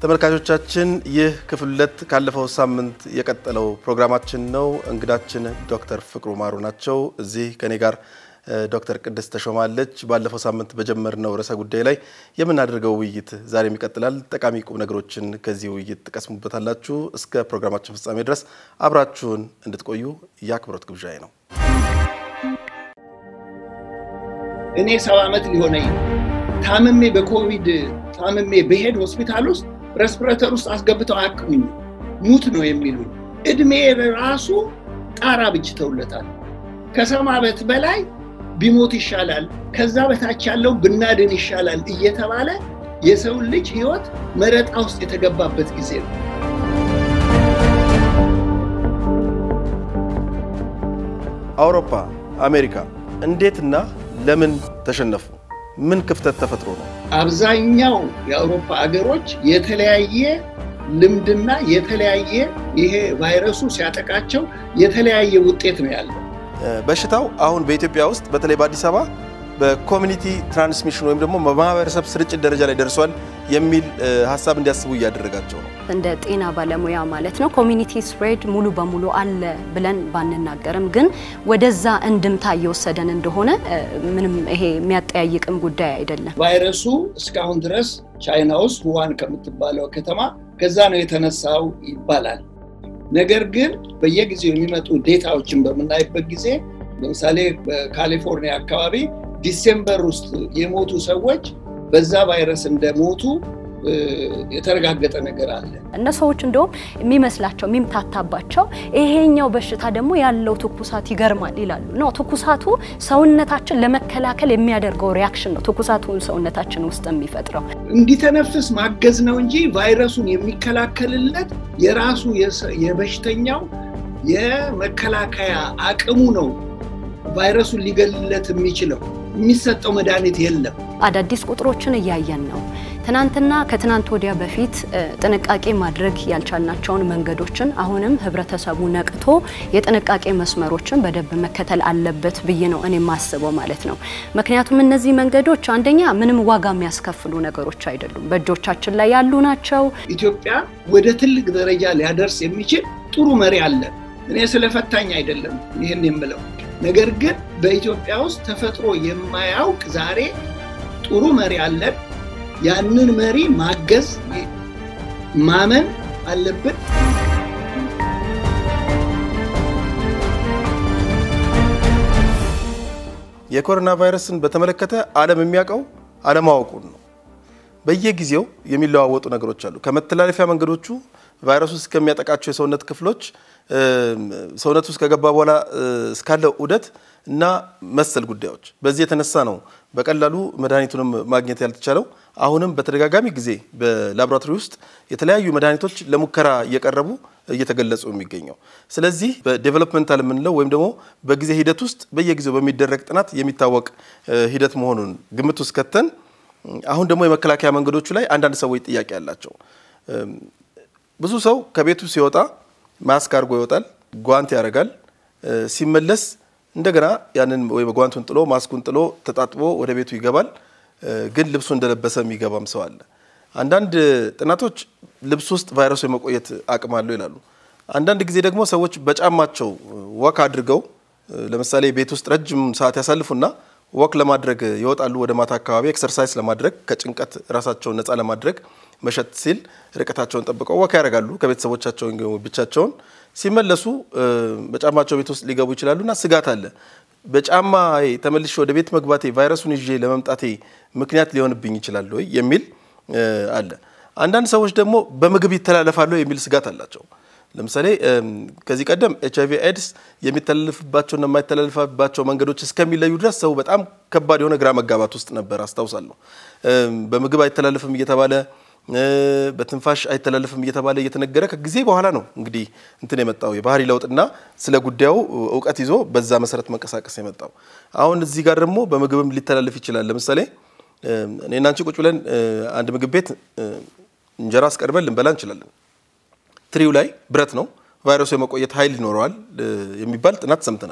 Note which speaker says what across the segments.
Speaker 1: ተመልካቾቻችን ይህ ክፍል ሁለት ካለፈው ሳምንት የቀጠለው ፕሮግራማችን ነው። እንግዳችን ዶክተር ፍቅሩ ማሩ ናቸው። እዚህ ከኔ ጋር ዶክተር ቅድስት ተሾማለች። ባለፈው ሳምንት በጀመርነው ርዕሰ ጉዳይ ላይ የምናደርገው ውይይት ዛሬም ይቀጥላል። ጠቃሚ ቁም ነገሮችን ከዚህ ውይይት ትቀስሙበታላችሁ። እስከ ፕሮግራማችን ፍጻሜ ድረስ አብራችሁን እንድትቆዩ የአክብሮት ግብዣዬ ነው።
Speaker 2: እኔ ሰባ ዓመት ሊሆነኝ ታምሜ በኮቪድ ታምሜ በሄድ ሆስፒታል ውስጥ ረስፒሬተር ውስጥ አስገብተው አያክሙኝ ሙት ነው የሚሉኝ። እድሜ ራሱ ጣራ ብጅተውለታል። ከሰባ ዓመት በላይ ቢሞት ይሻላል፣ ከዛ በታች ያለው ብናድን ይሻላል እየተባለ የሰውን ልጅ ህይወት መረጣ ውስጥ የተገባበት ጊዜ ነው።
Speaker 1: አውሮፓ፣ አሜሪካ እንዴትና ለምን ተሸነፉ? ምን ክፍተት ተፈጥሮ ነው?
Speaker 2: አብዛኛው የአውሮፓ አገሮች የተለያየ ልምድና የተለያየ ይሄ ቫይረሱ ሲያጠቃቸው የተለያየ ውጤት ነው ያለው።
Speaker 1: በሽታው አሁን በኢትዮጵያ ውስጥ በተለይ በአዲስ አበባ በኮሚኒቲ ትራንስሚሽን ወይም ደግሞ በማህበረሰብ ስርጭት ደረጃ ላይ ደርሷል የሚል ሀሳብ እንዲያስቡ እያደረጋቸው ነው።
Speaker 3: እንደ ጤና ባለሙያ ማለት ነው ኮሚኒቲ ስፕሬድ ሙሉ በሙሉ አለ ብለን ባንናገርም ግን ወደዛ እንድምታ እየወሰደን እንደሆነ ምንም ይሄ የሚያጠያይቅም ጉዳይ አይደለም።
Speaker 2: ቫይረሱ እስካሁን ድረስ ቻይና ውስጥ ውሃን ከምትባለው ከተማ ከዛ ነው የተነሳው ይባላል። ነገር ግን በየጊዜው የሚመጡ ዴታዎችን በምናይበት ጊዜ ለምሳሌ በካሊፎርኒያ አካባቢ ዲሴምበር ውስጥ የሞቱ ሰዎች በዛ ቫይረስ እንደሞቱ የተረጋገጠ ነገር አለ።
Speaker 3: እነ ሰዎች እንደውም የሚመስላቸው የሚምታታባቸው ይሄኛው በሽታ ደግሞ ያለው ትኩሳት ይገርማል ይላሉ። ነው ትኩሳቱ ሰውነታችን ለመከላከል የሚያደርገው ሪያክሽን ነው። ትኩሳቱ ሰውነታችን ውስጥ የሚፈጥረው
Speaker 2: እንዲተነፍስ ማገዝ ነው እንጂ ቫይረሱን የሚከላከልለት የራሱ የበሽተኛው የመከላከያ አቅሙ ነው ቫይረሱን ሊገልለት የሚችለው። የሚሰጠው መድኃኒት የለም።
Speaker 3: አዳዲስ ቁጥሮችን እያየን ነው። ትናንትና ከትናንት ወዲያ በፊት ጥንቃቄ ማድረግ ያልቻልናቸውን መንገዶችን አሁንም ህብረተሰቡ ነቅቶ የጥንቃቄ መስመሮችን በደንብ መከተል አለበት ብዬ ነው እኔ የማስበው ማለት ነው። ምክንያቱም እነዚህ መንገዶች አንደኛ ምንም ዋጋ የሚያስከፍሉ ነገሮች አይደሉም፣ በእጆቻችን ላይ ያሉ ናቸው።
Speaker 2: ኢትዮጵያ ወደ ትልቅ ደረጃ ሊያደርስ የሚችል ጥሩ መሪ አለን። እኔ ስለፈታኝ አይደለም ይህን የምለው ነገር ግን በኢትዮጵያ ውስጥ ተፈጥሮ የማያውቅ ዛሬ ጥሩ መሪ አለን። ያንን መሪ ማገዝ ማመን አለብን።
Speaker 1: የኮሮና ቫይረስን በተመለከተ ዓለም የሚያውቀው አለማወቁን ነው። በየጊዜው የሚለዋወጡ ነገሮች አሉ። ከመተላለፊያ መንገዶቹ ቫይረሱ እስከሚያጠቃቸው የሰውነት ክፍሎች ሰውነት ውስጥ ከገባ በኋላ እስካለው ዑደት እና መሰል ጉዳዮች በዚህ የተነሳ ነው በቀላሉ መድኃኒቱንም ማግኘት ያልተቻለው። አሁንም በተደጋጋሚ ጊዜ በላቦራቶሪ ውስጥ የተለያዩ መድኃኒቶች ለሙከራ እየቀረቡ እየተገለጹ የሚገኘው። ስለዚህ በዴቨሎፕመንታል የምንለው ወይም ደግሞ በጊዜ ሂደት ውስጥ በየጊዜው በሚደረግ ጥናት የሚታወቅ ሂደት መሆኑን ግምት ውስጥ ከተን አሁን ደግሞ የመከላከያ መንገዶቹ ላይ አንዳንድ ሰዎች ጥያቄ አላቸው። ብዙ ሰው ከቤቱ ሲወጣ ማስክ አድርጎ ይወጣል፣ ጓንት ያደርጋል። ሲመለስ እንደገና ያንን ወይ ጓንቱን ጥሎ ማስኩን ጥሎ ተጣጥቦ ወደ ቤቱ ይገባል። ግን ልብሱ እንደለበሰ የሚገባም ሰው አለ። አንዳንድ ጥናቶች ልብስ ውስጥ ቫይረሱ የመቆየት አቅም አለው ይላሉ። አንዳንድ ጊዜ ደግሞ ሰዎች በጫማቸው ወክ አድርገው ለምሳሌ ቤት ውስጥ ረጅም ሰዓት ያሳልፉና ወክ ለማድረግ ይወጣሉ። ወደ ማታ አካባቢ ኤክሰርሳይዝ ለማድረግ ከጭንቀት ራሳቸውን ነፃ ለማድረግ መሸት ሲል ርቀታቸውን ጠብቀው ወክ ያደርጋሉ ከቤተሰቦቻቸው ብቻቸውን። ሲመለሱ በጫማቸው ቤት ውስጥ ሊገቡ ይችላሉና ስጋት አለ። በጫማ ተመልሼ ወደ ቤት መግባቴ ቫይረሱን ይዤ ለመምጣቴ ምክንያት ሊሆንብኝ ይችላል ወይ የሚል አለ። አንዳንድ ሰዎች ደግሞ በምግብ ይተላለፋሉ የሚል ስጋት አላቸው። ለምሳሌ ከዚህ ቀደም ኤች አይቪ ኤድስ የሚተላለፍባቸውና የማይተላለፍባቸው መንገዶች እስከሚለዩ ድረስ ሰው በጣም ከባድ የሆነ ግራ መጋባት ውስጥ ነበር አስታውሳለሁ። በምግብ አይተላለፍም እየተባለ በትንፋሽ አይተላለፍም እየተባለ እየተነገረ ከጊዜ በኋላ ነው እንግዲህ እንትን የመጣው የባህሪ ለውጥና ስለ ጉዳዩ እውቀት ይዞ በዛ መሰረት መንቀሳቀስ የመጣው። አሁን እዚህ ጋር ደግሞ በምግብም ሊተላለፍ ይችላል። ለምሳሌ እኔና አንቺ ቁጭ ብለን አንድ ምግብ ቤት እንጀራ አስቀርበን ልንበላ እንችላለን። ትሪው ላይ ብረት ነው፣ ቫይረሱ የመቆየት ኃይል ይኖረዋል የሚባል ጥናት ሰምተናል።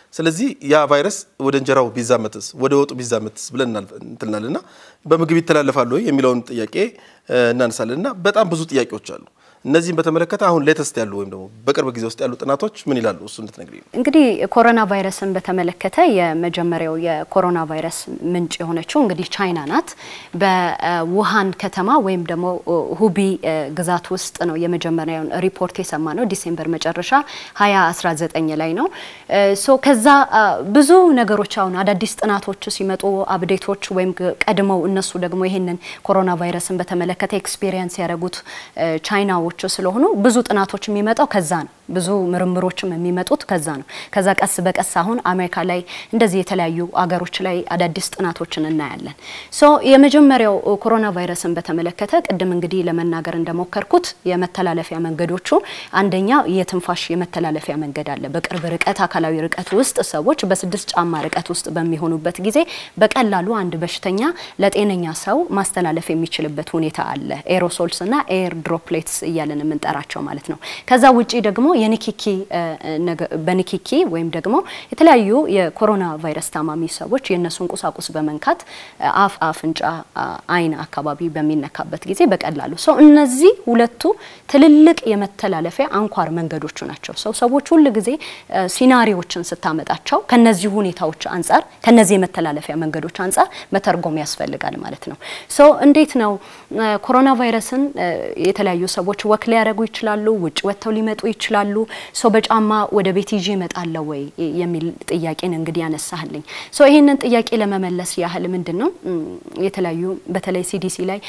Speaker 1: ስለዚህ ያ ቫይረስ ወደ እንጀራው ቢዛመትስ ወደ ወጡ ቢዛመትስ ብለን እንትልናል እና በምግብ ይተላለፋሉ ወይ የሚለውን ጥያቄ እናነሳለን እና በጣም ብዙ ጥያቄዎች አሉ። እነዚህም በተመለከተ አሁን ሌተስት ያሉ ወይም ደግሞ በቅርብ ጊዜ ውስጥ ያሉ ጥናቶች ምን ይላሉ? እሱ እንድትነግሪኝ ነው።
Speaker 3: እንግዲህ ኮሮና ቫይረስን በተመለከተ የመጀመሪያው የኮሮና ቫይረስ ምንጭ የሆነችው እንግዲህ ቻይና ናት። በውሃን ከተማ ወይም ደግሞ ሁቢ ግዛት ውስጥ ነው የመጀመሪያውን ሪፖርት የሰማ ነው። ዲሴምበር መጨረሻ 2019 ላይ ነው። ሶ ከዛ ብዙ ነገሮች አሁን አዳዲስ ጥናቶች ሲመጡ አብዴቶች ወይም ቀድመው እነሱ ደግሞ ይሄንን ኮሮና ቫይረስን በተመለከተ ኤክስፔሪየንስ ያደረጉት ቻይናዎች ስለሆኑ ብዙ ጥናቶች የሚመጣው ከዛ ነው። ብዙ ምርምሮችም የሚመጡት ከዛ ነው። ከዛ ቀስ በቀስ አሁን አሜሪካ ላይ እንደዚህ የተለያዩ አገሮች ላይ አዳዲስ ጥናቶችን እናያለን። ሶ የመጀመሪያው ኮሮና ቫይረስን በተመለከተ ቅድም እንግዲህ ለመናገር እንደሞከርኩት የመተላለፊያ መንገዶቹ አንደኛ የትንፋሽ የመተላለፊያ መንገድ አለ። በቅርብ ርቀት አካላዊ ርቀት ውስጥ ሰዎች በስድስት ጫማ ርቀት ውስጥ በሚሆኑበት ጊዜ በቀላሉ አንድ በሽተኛ ለጤነኛ ሰው ማስተላለፍ የሚችልበት ሁኔታ አለ። ኤሮሶልስ እና ኤር ድሮፕሌትስ እያለን የምንጠራቸው ማለት ነው። ከዛ ውጪ ደግሞ የኒኪኪ በኒኪኪ ወይም ደግሞ የተለያዩ የኮሮና ቫይረስ ታማሚ ሰዎች የእነሱን ቁሳቁስ በመንካት አፍ፣ አፍንጫ፣ አይን አካባቢ በሚነካበት ጊዜ በቀላሉ ሰው እነዚህ ሁለቱ ትልልቅ የመተላለፊያ አንኳር መንገዶቹ ናቸው። ሰው ሰዎች ሁል ጊዜ ሲናሪዎችን ስታመጣቸው ከነዚህ ሁኔታዎች አንጻር ከነዚህ የመተላለፊያ መንገዶች አንጻር መተርጎም ያስፈልጋል ማለት ነው። ሶ እንዴት ነው ኮሮና ቫይረስን የተለያዩ ሰዎች ወክ ሊያደርጉ ይችላሉ፣ ውጭ ወጥተው ሊመጡ ይችላሉ። ሶ በጫማ ወደ ቤት ይዤ እመጣለሁ ወይ የሚል ጥያቄን እንግዲህ ያነሳህልኝ። ሶ ይህንን ጥያቄ ለመመለስ ያህል ምንድን ነው የተለያዩ በተለይ ሲዲሲ ላይ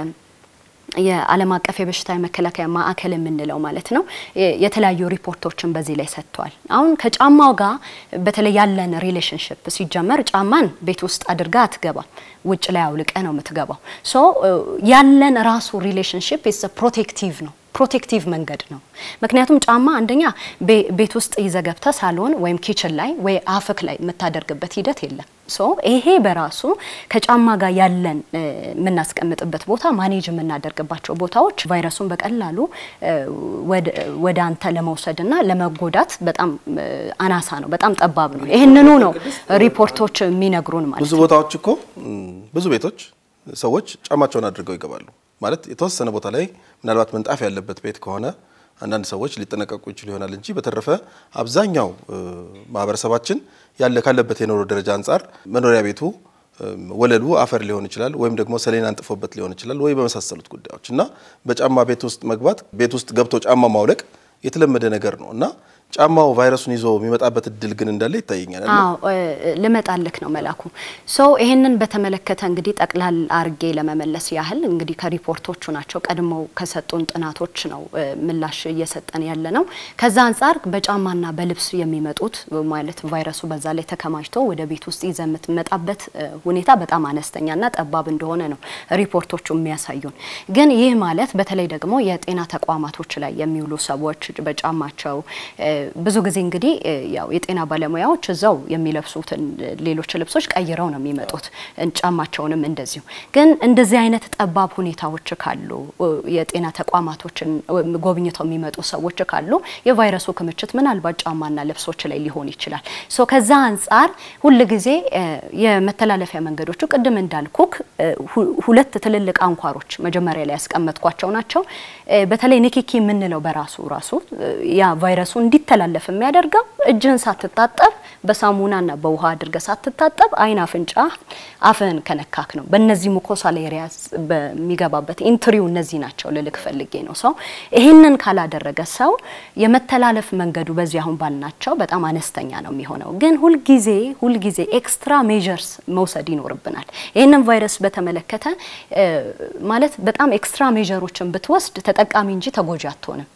Speaker 3: የዓለም አቀፍ የበሽታ መከላከያ ማዕከል የምንለው ማለት ነው የተለያዩ ሪፖርቶችን በዚህ ላይ ሰጥቷል። አሁን ከጫማው ጋር በተለይ ያለን ሪሌሽንሽፕ ሲጀመር ጫማን ቤት ውስጥ አድርጋ አትገባም፣ ውጭ ላይ አውልቀ ነው የምትገባው። ሶ ያለን ራሱ ሪሌሽንሽፕ ፕሮቴክቲቭ ነው ፕሮቴክቲቭ መንገድ ነው። ምክንያቱም ጫማ አንደኛ ቤት ውስጥ ይዘገብተ ሳሎን ወይም ኪችን ላይ ወይ አፍክ ላይ የምታደርግበት ሂደት የለም። ሶ ይሄ በራሱ ከጫማ ጋር ያለን የምናስቀምጥበት ቦታ ማኔጅ የምናደርግባቸው ቦታዎች ቫይረሱን በቀላሉ ወደ አንተ ለመውሰድና ለመጎዳት በጣም አናሳ ነው፣ በጣም ጠባብ ነው። ይህንኑ ነው ሪፖርቶች የሚነግሩን ማለት
Speaker 1: ብዙ ቦታዎች እኮ ብዙ ቤቶች ሰዎች ጫማቸውን አድርገው ይገባሉ። ማለት የተወሰነ ቦታ ላይ ምናልባት ምንጣፍ ያለበት ቤት ከሆነ አንዳንድ ሰዎች ሊጠነቀቁ ይችሉ ይሆናል እንጂ በተረፈ አብዛኛው ማህበረሰባችን ያለ ካለበት የኑሮ ደረጃ አንጻር መኖሪያ ቤቱ ወለሉ አፈር ሊሆን ይችላል፣ ወይም ደግሞ ሰሌን አንጥፎበት ሊሆን ይችላል፣ ወይ በመሳሰሉት ጉዳዮች እና በጫማ ቤት ውስጥ መግባት ቤት ውስጥ ገብቶ ጫማ ማውለቅ የተለመደ ነገር ነው እና ጫማው ቫይረሱን ይዞ የሚመጣበት እድል ግን እንዳለ ይታየኛል።
Speaker 3: አዎ ልመጣልክ ነው መላኩ። ሶ ይሄንን በተመለከተ እንግዲህ ጠቅላል አርጌ ለመመለስ ያህል እንግዲህ ከሪፖርቶቹ ናቸው ቀድመው ከሰጡን ጥናቶች ነው ምላሽ እየሰጠን ያለ ነው። ከዛ አንጻር በጫማና በልብስ የሚመጡት ማለት ቫይረሱ በዛ ላይ ተከማችቶ ወደ ቤት ውስጥ ይዘ የምትመጣበት ሁኔታ በጣም አነስተኛና ጠባብ እንደሆነ ነው ሪፖርቶቹ የሚያሳዩን። ግን ይህ ማለት በተለይ ደግሞ የጤና ተቋማቶች ላይ የሚውሉ ሰዎች በጫማቸው ብዙ ጊዜ እንግዲህ ያው የጤና ባለሙያዎች እዛው የሚለብሱትን ሌሎች ልብሶች ቀይረው ነው የሚመጡት፣ ጫማቸውንም እንደዚሁ። ግን እንደዚህ አይነት ጠባብ ሁኔታዎች ካሉ የጤና ተቋማቶችን ጎብኝተው የሚመጡ ሰዎች ካሉ የቫይረሱ ክምችት ምናልባት ጫማና ልብሶች ላይ ሊሆን ይችላል። ሶ ከዛ አንጻር ሁል ጊዜ የመተላለፊያ መንገዶቹ ቅድም እንዳልኩክ ሁለት ትልልቅ አንኳሮች መጀመሪያ ላይ ያስቀመጥኳቸው ናቸው። በተለይ ንኪኪ የምንለው በራሱ ራሱ ያ ቫይረሱ እንዲተላለፍ የሚያደርገው እጅህን ሳትታጠብ በሳሙናና በውሃ አድርገ ሳትታጠብ አይን፣ አፍንጫ፣ አፍህን ከነካክ ነው። በእነዚህ ሙኮሳል ኤሪያስ በሚገባበት ኢንትሪው እነዚህ ናቸው ልልክ ፈልጌ ነው። ሰው ይህንን ካላደረገ ሰው የመተላለፍ መንገዱ በዚህ አሁን ባልናቸው በጣም አነስተኛ ነው የሚሆነው። ግን ሁልጊዜ ሁልጊዜ ኤክስትራ ሜዥርስ መውሰድ ይኖርብናል። ይህንን ቫይረስ በተመለከተ ማለት በጣም ኤክስትራ ሜዥሮችን ብትወስድ ተጠቃሚ እንጂ ተጎጂ አትሆንም።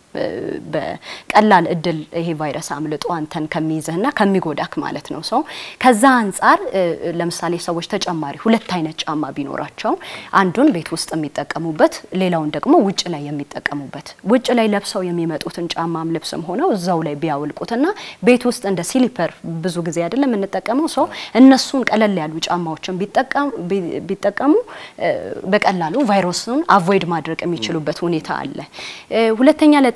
Speaker 3: በቀላል እድል ይሄ ቫይረስ አምልጦ አንተን ከሚይዝህና ከሚጎዳክ ማለት ነው። ሰው ከዛ አንጻር ለምሳሌ ሰዎች ተጨማሪ ሁለት አይነት ጫማ ቢኖራቸው አንዱን ቤት ውስጥ የሚጠቀሙበት፣ ሌላውን ደግሞ ውጭ ላይ የሚጠቀሙበት ውጭ ላይ ለብሰው የሚመጡትን ጫማም ልብስም ሆነው እዛው ላይ ቢያውልቁትና ቤት ውስጥ እንደ ሲሊፐር ብዙ ጊዜ አይደለም የምንጠቀመው ሰው እነሱን ቀለል ያሉ ጫማዎችን ቢጠቀሙ በቀላሉ ቫይረሱን አቮይድ ማድረግ የሚችሉበት ሁኔታ አለ። ሁለተኛ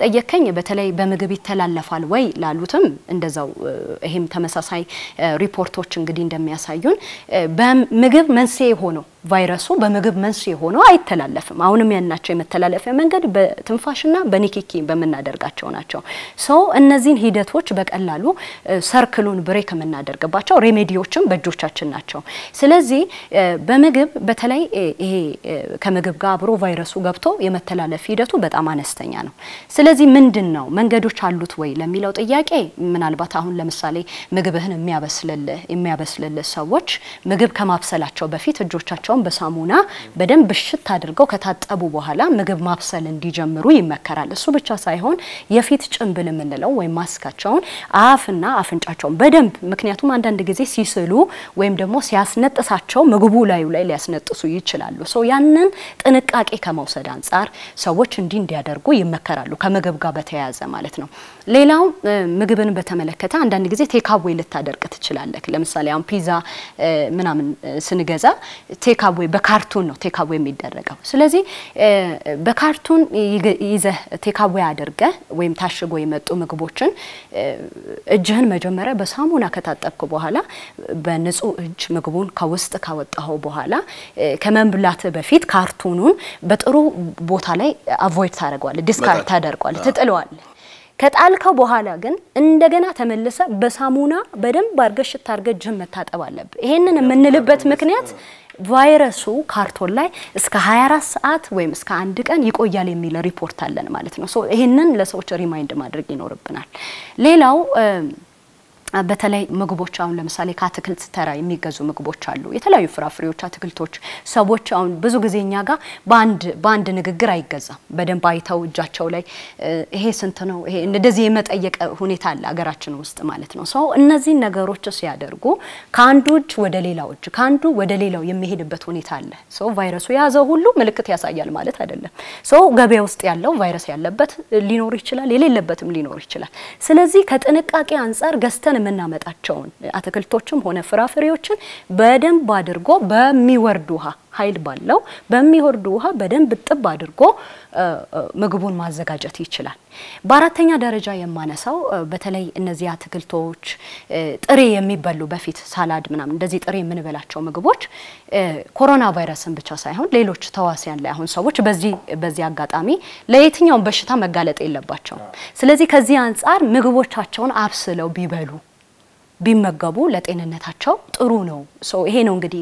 Speaker 3: ለጠየከኝ በተለይ በምግብ ይተላለፋል ወይ ላሉትም እንደዛው ይሄም ተመሳሳይ ሪፖርቶች እንግዲህ እንደሚያሳዩን በምግብ መንስኤ ሆኖ ቫይረሱ በምግብ መንስኤ ሆኖ አይተላለፍም። አሁንም ያናቸው የመተላለፊያ መንገድ በትንፋሽና በኒኪኪ በምናደርጋቸው ናቸው። ሰው እነዚህን ሂደቶች በቀላሉ ሰርክሉን ብሬክ የምናደርግባቸው ሬሜዲዎችም በእጆቻችን ናቸው። ስለዚህ በምግብ በተለይ ይሄ ከምግብ ጋር አብሮ ቫይረሱ ገብቶ የመተላለፍ ሂደቱ በጣም አነስተኛ ነው። ስለዚህ ምንድን ነው መንገዶች አሉት ወይ ለሚለው ጥያቄ ምናልባት አሁን ለምሳሌ ምግብህን የሚያበስልልህ የሚያበስልልህ ሰዎች ምግብ ከማብሰላቸው በፊት እጆቻቸው በሳሙና በደንብ እሽት አድርገው ከታጠቡ በኋላ ምግብ ማብሰል እንዲጀምሩ ይመከራል። እሱ ብቻ ሳይሆን የፊት ጭንብል የምንለው ወይም ማስካቸውን አፍና አፍንጫቸውን በደንብ ምክንያቱም አንዳንድ ጊዜ ሲስሉ ወይም ደግሞ ሲያስነጥሳቸው ምግቡ ላዩ ላይ ሊያስነጥሱ ይችላሉ። ሰው ያንን ጥንቃቄ ከመውሰድ አንጻር ሰዎች እንዲህ እንዲያደርጉ ይመከራሉ፣ ከምግብ ጋር በተያያዘ ማለት ነው። ሌላው ምግብን በተመለከተ አንዳንድ ጊዜ ቴካዌ ልታደርግ ትችላለህ። ለምሳሌ አሁን ፒዛ ምናምን ስንገዛ ቴካዌ በካርቱን ነው ቴካዌ የሚደረገው። ስለዚህ በካርቱን ይዘህ ቴካዌ አድርገህ ወይም ታሽጎ የመጡ ምግቦችን እጅህን መጀመሪያ በሳሙና ከታጠብክ በኋላ በንጹህ እጅ ምግቡን ከውስጥ ካወጣኸው በኋላ ከመብላት በፊት ካርቱኑን በጥሩ ቦታ ላይ አቮይድ ታደርገዋለህ፣ ዲስካርድ ታደርገዋለህ፣ ትጥለዋለህ። ከጣልከው በኋላ ግን እንደገና ተመልሰ በሳሙና በደንብ አድርገህ ሽታ አድርገህ እጅህን መታጠብ አለብህ። ይሄንን የምንልበት ምክንያት ቫይረሱ ካርቶን ላይ እስከ 24 ሰዓት ወይም እስከ አንድ ቀን ይቆያል የሚል ሪፖርት አለን ማለት ነው። ሶ ይሄንን ለሰዎች ሪማይንድ ማድረግ ይኖርብናል። ሌላው በተለይ ምግቦች አሁን ለምሳሌ ከአትክልት ተራ የሚገዙ ምግቦች አሉ። የተለያዩ ፍራፍሬዎች፣ አትክልቶች ሰዎች አሁን ብዙ ጊዜ እኛ ጋር በአንድ በአንድ ንግግር አይገዛም። በደንብ አይተው እጃቸው ላይ ይሄ ስንት ነው ይሄ እንደዚህ የመጠየቅ ሁኔታ አለ ሀገራችን ውስጥ ማለት ነው። ሰው እነዚህን ነገሮች ሲያደርጉ ከአንዱ እጅ ወደ ሌላው እጅ ከአንዱ ወደ ሌላው የሚሄድበት ሁኔታ አለ። ሰው ቫይረሱ የያዘው ሁሉ ምልክት ያሳያል ማለት አይደለም። ሰው ገበያ ውስጥ ያለው ቫይረስ ያለበት ሊኖር ይችላል፣ የሌለበትም ሊኖር ይችላል። ስለዚህ ከጥንቃቄ አንጻር ገዝተን የምናመጣቸውን አትክልቶችም ሆነ ፍራፍሬዎችን በደንብ አድርጎ በሚወርድ ውሃ ኃይል ባለው በሚወርድ ውሃ በደንብ ጥብ አድርጎ ምግቡን ማዘጋጀት ይችላል። በአራተኛ ደረጃ የማነሳው በተለይ እነዚህ አትክልቶች ጥሬ የሚበሉ በፊት ሳላድ ምናምን እንደዚህ ጥሬ የምንበላቸው ምግቦች ኮሮና ቫይረስን ብቻ ሳይሆን ሌሎች ተዋሲያን ላይ አሁን ሰዎች በዚህ በዚህ አጋጣሚ ለየትኛውም በሽታ መጋለጥ የለባቸውም። ስለዚህ ከዚህ አንጻር ምግቦቻቸውን አብስለው ቢበሉ ቢመገቡ ለጤንነታቸው ጥሩ ነው። ይሄ ነው እንግዲህ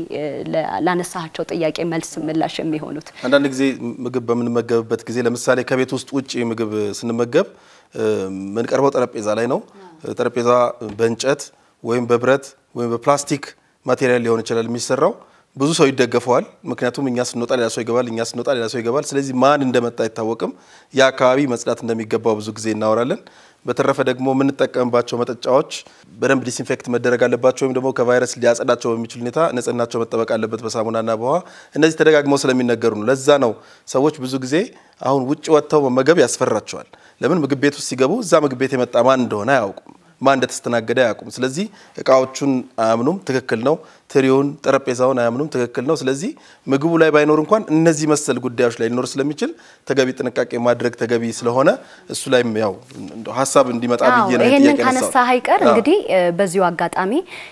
Speaker 3: ላነሳቸው ጥያቄ መልስ ምላሽ የሚሆኑት።
Speaker 1: አንዳንድ ጊዜ ምግብ በምንመገብበት ጊዜ ለምሳሌ ከቤት ውስጥ ውጭ ምግብ ስንመገብ የምንቀርበው ጠረጴዛ ላይ ነው። ጠረጴዛ በእንጨት ወይም በብረት ወይም በፕላስቲክ ማቴሪያል ሊሆን ይችላል የሚሰራው። ብዙ ሰው ይደገፈዋል። ምክንያቱም እኛ ስንወጣ ሌላ ሰው ይገባል፣ እኛ ስንወጣ ሌላ ሰው ይገባል። ስለዚህ ማን እንደመጣ አይታወቅም። ያ አካባቢ መጽዳት እንደሚገባው ብዙ ጊዜ እናወራለን። በተረፈ ደግሞ የምንጠቀምባቸው መጠጫዎች በደንብ ዲስኢንፌክት መደረግ አለባቸው፣ ወይም ደግሞ ከቫይረስ ሊያጸዳቸው በሚችል ሁኔታ ንጽህናቸው መጠበቅ አለበት በሳሙናና በውሃ። እነዚህ ተደጋግመው ስለሚነገሩ ነው። ለዛ ነው ሰዎች ብዙ ጊዜ አሁን ውጭ ወጥተው መመገብ ያስፈራቸዋል። ለምን? ምግብ ቤት ውስጥ ሲገቡ እዛ ምግብ ቤት የመጣ ማን እንደሆነ አያውቁም፣ ማን እንደተስተናገደ አያውቁም። ስለዚህ እቃዎቹን አያምኑም፣ ትክክል ነው። ትሪውን፣ ጠረጴዛውን አያምኑም፣ ትክክል ነው። ስለዚህ ምግቡ ላይ ባይኖር እንኳን እነዚህ መሰል ጉዳዮች ላይ ሊኖር ስለሚችል ተገቢ ጥንቃቄ ማድረግ ተገቢ ስለሆነ እሱ ላይም ያው ሀሳብ እንዲመጣ ብዬ ነው
Speaker 3: ይሄንን ካነሳ ሀይቀር እንግዲህ በዚሁ አጋጣሚ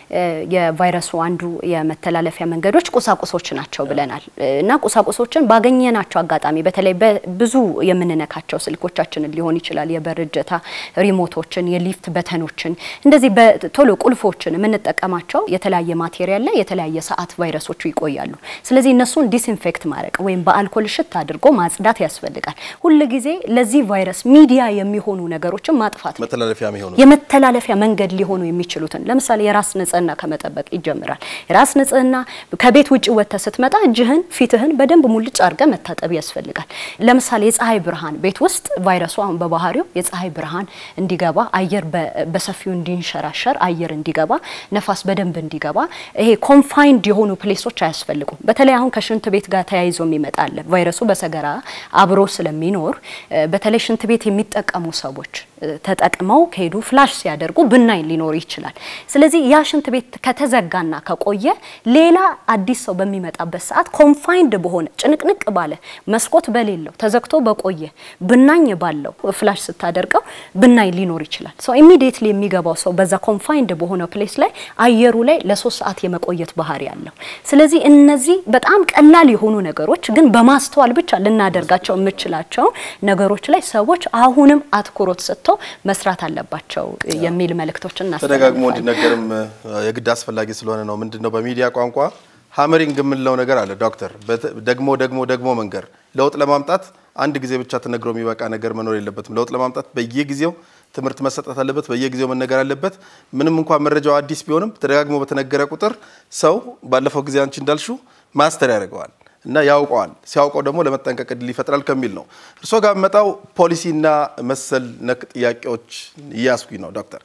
Speaker 3: የቫይረሱ አንዱ የመተላለፊያ መንገዶች ቁሳቁሶች ናቸው ብለናል እና ቁሳቁሶችን ባገኘናቸው አጋጣሚ በተለይ ብዙ የምንነካቸው ስልኮቻችንን ሊሆን ይችላል፣ የበር እጀታ ሪሞቶችን፣ የሊፍት በተኖችን እንደዚህ በቶሎ ቁልፎችን የምንጠቀማቸው የተለያየ ማቴሪያል ላይ የተለያየ ሰዓት ቫይረሶቹ ይቆያሉ። ስለዚህ እነሱን ዲስኢንፌክት ማድረግ ወይም በአልኮል ሽት አድርጎ ማጽዳት ያስፈልጋል። ሁል ጊዜ ለዚህ ቫይረስ ሚዲያ የሚሆኑ ነገሮችን ማጥፋት ነው።
Speaker 1: መተላለፊያ የሚሆኑ
Speaker 3: የመተላለፊያ መንገድ ሊሆኑ የሚችሉትን ለምሳሌ የራስ ንጽህና ከመጠበቅ ይጀምራል። የራስ ንጽህና ከቤት ውጭ ወጥተህ ስትመጣ እጅህን፣ ፊትህን በደንብ ሙልጭ አድርገህ መታጠብ ያስፈልጋል። ለምሳሌ የፀሐይ ብርሃን ቤት ውስጥ ቫይረሱ አሁን በባህሪው የፀሐይ ብርሃን እንዲገባ አየር በሰፊው እንዲንሸራሸር አየር እንዲገባ ነፋስ በደንብ እንዲገባ ይሄ ኮንፋይንድ የሆኑ ፕሌሶች አያስፈልጉም። በተለይ አሁን ከሽንት ቤት ጋር ተያይዞ የሚመጣለ ቫይረሱ በሰገራ አብሮ ስለሚኖር በተለይ ሽንት ቤት የሚጠቀሙ ሰዎች ተጠቅመው ከሄዱ ፍላሽ ሲያደርጉ ብናኝ ሊኖር ይችላል። ስለዚህ ያ ሽንት ቤት ከተዘጋና ከቆየ ሌላ አዲስ ሰው በሚመጣበት ሰዓት ኮንፋይንድ በሆነ ጭንቅንቅ ባለ መስኮት በሌለው ተዘግቶ በቆየ ብናኝ ባለው ፍላሽ ስታደርገው ብናኝ ሊኖር ይችላል። ሰው ኢሚዲየትሊ የሚገባው ሰው በዛ ኮንፋይንድ በሆነ ፕሌስ ላይ አየሩ ላይ ለሶስት ሰዓት የመቆየት ባህሪ አለው። ስለዚህ እነዚህ በጣም ቀላል የሆኑ ነገሮች ግን በማስተዋል ብቻ ልናደርጋቸው የምችላቸው ነገሮች ላይ ሰዎች አሁንም አትኩሮት ሰጥተው መስራት አለባቸው የሚል መልእክቶችን
Speaker 1: ተደጋግሞ እንዲነገርም የግድ አስፈላጊ ስለሆነ ነው። ምንድን ነው በሚዲያ ቋንቋ ሀመሪንግ የምንለው ነገር አለ። ዶክተር ደግሞ ደግሞ ደግሞ መንገር ለውጥ ለማምጣት አንድ ጊዜ ብቻ ተነግሮ የሚበቃ ነገር መኖር የለበትም። ለውጥ ለማምጣት በየጊዜው ትምህርት መሰጠት አለበት። በየጊዜው መነገር አለበት። ምንም እንኳን መረጃው አዲስ ቢሆንም ተደጋግሞ በተነገረ ቁጥር ሰው ባለፈው ጊዜ አንቺ እንዳልሹ ማስተር ያደርገዋል እና ያውቀዋል። ሲያውቀው ደግሞ ለመጠንቀቅ እድል ይፈጥራል ከሚል ነው። እርስዎ ጋር መጣው ፖሊሲና መሰል ነክ ጥያቄዎች እያስኩኝ ነው ዶክተር።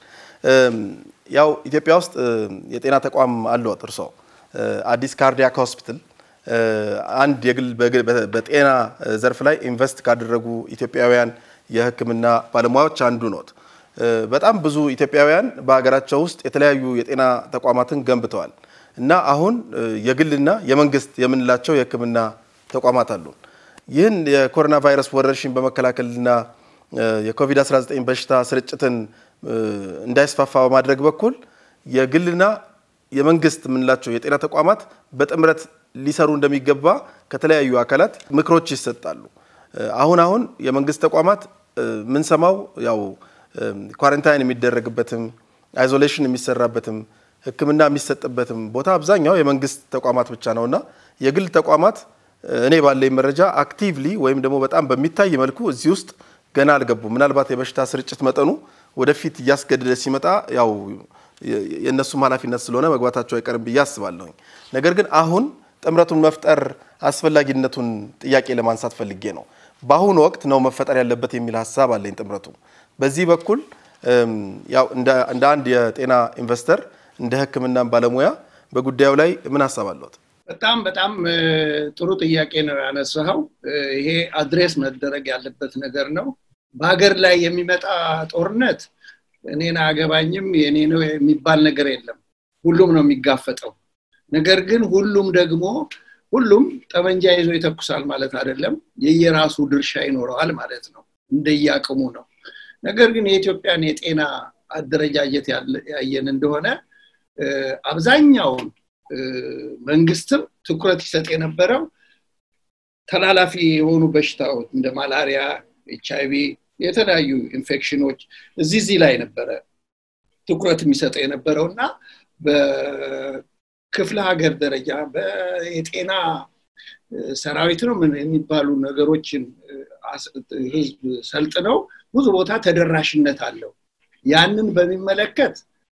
Speaker 1: ያው ኢትዮጵያ ውስጥ የጤና ተቋም አለዎት እርስዎ አዲስ ካርዲያክ ሆስፒታል አንድ የግል በጤና ዘርፍ ላይ ኢንቨስት ካደረጉ ኢትዮጵያውያን የሕክምና ባለሙያዎች አንዱ ኖት። በጣም ብዙ ኢትዮጵያውያን በሀገራቸው ውስጥ የተለያዩ የጤና ተቋማትን ገንብተዋል እና አሁን የግልና የመንግስት የምንላቸው የሕክምና ተቋማት አሉ። ይህን የኮሮና ቫይረስ ወረርሽኝ በመከላከልና የኮቪድ-19 በሽታ ስርጭትን እንዳይስፋፋ በማድረግ በኩል የግልና የመንግስት የምንላቸው የጤና ተቋማት በጥምረት ሊሰሩ እንደሚገባ ከተለያዩ አካላት ምክሮች ይሰጣሉ። አሁን አሁን የመንግስት ተቋማት ምንሰማው ያው ኳረንታይን የሚደረግበትም አይዞሌሽን የሚሰራበትም ሕክምና የሚሰጥበትም ቦታ አብዛኛው የመንግስት ተቋማት ብቻ ነውና የግል ተቋማት እኔ ባለኝ መረጃ አክቲቭሊ ወይም ደግሞ በጣም በሚታይ መልኩ እዚህ ውስጥ ገና አልገቡም። ምናልባት የበሽታ ስርጭት መጠኑ ወደፊት እያስገደደ ሲመጣ ያው የእነሱም ኃላፊነት ስለሆነ መግባታቸው አይቀርም ብዬ አስባለሁኝ። ነገር ግን አሁን ጥምረቱን መፍጠር አስፈላጊነቱን ጥያቄ ለማንሳት ፈልጌ ነው። በአሁኑ ወቅት ነው መፈጠር ያለበት የሚል ሀሳብ አለኝ። ጥምረቱ በዚህ በኩል ያው እንደ አንድ የጤና ኢንቨስተር እንደ ሕክምና ባለሙያ በጉዳዩ ላይ ምን ሀሳብ አለዎት?
Speaker 2: በጣም በጣም ጥሩ ጥያቄ ነው ያነሳኸው። ይሄ አድሬስ መደረግ ያለበት ነገር ነው። በሀገር ላይ የሚመጣ ጦርነት እኔን አያገባኝም የኔ ነው የሚባል ነገር የለም። ሁሉም ነው የሚጋፈጠው። ነገር ግን ሁሉም ደግሞ ሁሉም ጠመንጃ ይዞ ይተኩሳል ማለት አይደለም። የየራሱ ድርሻ ይኖረዋል ማለት ነው። እንደየአቅሙ ነው። ነገር ግን የኢትዮጵያን የጤና አደረጃጀት ያየን እንደሆነ አብዛኛውን መንግስትም ትኩረት ይሰጥ የነበረው ተላላፊ የሆኑ በሽታዎች እንደ ማላሪያ፣ ኤች አይቪ፣ የተለያዩ ኢንፌክሽኖች እዚህ እዚህ ላይ ነበረ ትኩረት የሚሰጠው የነበረው እና በክፍለ ሀገር ደረጃ የጤና ሰራዊት ነው የሚባሉ ነገሮችን ህዝብ ሰልጥነው ብዙ ቦታ ተደራሽነት አለው። ያንን በሚመለከት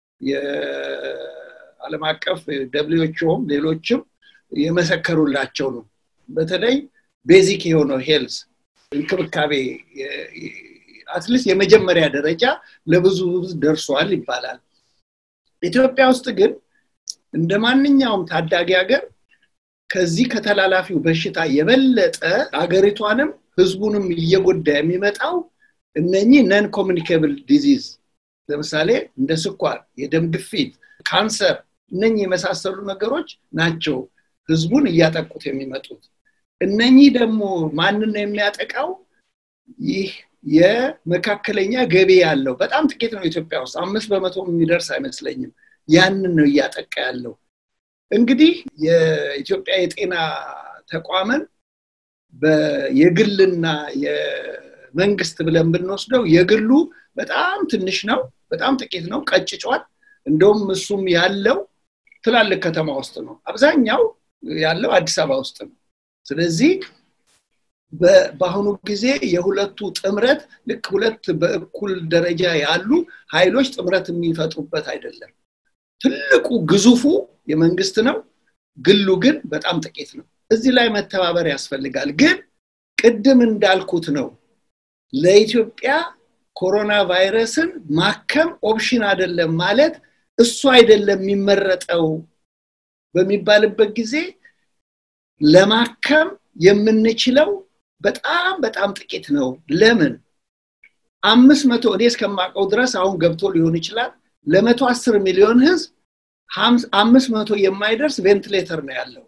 Speaker 2: የዓለም አቀፍ ደብሊውኤችኦም ሌሎችም የመሰከሩላቸው ነው። በተለይ ቤዚክ የሆነው ሄልዝ እንክብካቤ አትሊስት የመጀመሪያ ደረጃ ለብዙ ደርሷል ይባላል። ኢትዮጵያ ውስጥ ግን እንደ ማንኛውም ታዳጊ ሀገር ከዚህ ከተላላፊው በሽታ የበለጠ አገሪቷንም ህዝቡንም እየጎዳ የሚመጣው እነኚህ ነን ኮሚኒኬብል ዲዚዝ ለምሳሌ እንደ ስኳር፣ የደም ግፊት፣ ካንሰር እነኚህ የመሳሰሉ ነገሮች ናቸው ህዝቡን እያጠቁት የሚመጡት። እነኚህ ደግሞ ማንን ነው የሚያጠቃው? ይህ የመካከለኛ ገቢ ያለው በጣም ጥቂት ነው ኢትዮጵያ ውስጥ አምስት በመቶ የሚደርስ አይመስለኝም። ያንን ነው እያጠቃ ያለው። እንግዲህ የኢትዮጵያ የጤና ተቋምን የግልና የመንግስት ብለን ብንወስደው የግሉ በጣም ትንሽ ነው፣ በጣም ጥቂት ነው፣ ቀጭጯል። እንደውም እሱም ያለው ትላልቅ ከተማ ውስጥ ነው። አብዛኛው ያለው አዲስ አበባ ውስጥ ነው። ስለዚህ በአሁኑ ጊዜ የሁለቱ ጥምረት ልክ ሁለት በእኩል ደረጃ ያሉ ኃይሎች ጥምረት የሚፈጥሩበት አይደለም። ትልቁ ግዙፉ የመንግስት ነው፣ ግሉ ግን በጣም ጥቂት ነው። እዚህ ላይ መተባበር ያስፈልጋል። ግን ቅድም እንዳልኩት ነው ለኢትዮጵያ ኮሮና ቫይረስን ማከም ኦፕሽን አይደለም ማለት እሱ አይደለም የሚመረጠው በሚባልበት ጊዜ ለማከም የምንችለው በጣም በጣም ጥቂት ነው። ለምን? አምስት መቶ እኔ እስከማውቀው ድረስ አሁን ገብቶ ሊሆን ይችላል ለመቶ አስር ሚሊዮን ህዝብ አምስት መቶ የማይደርስ ቬንትሌተር ነው ያለው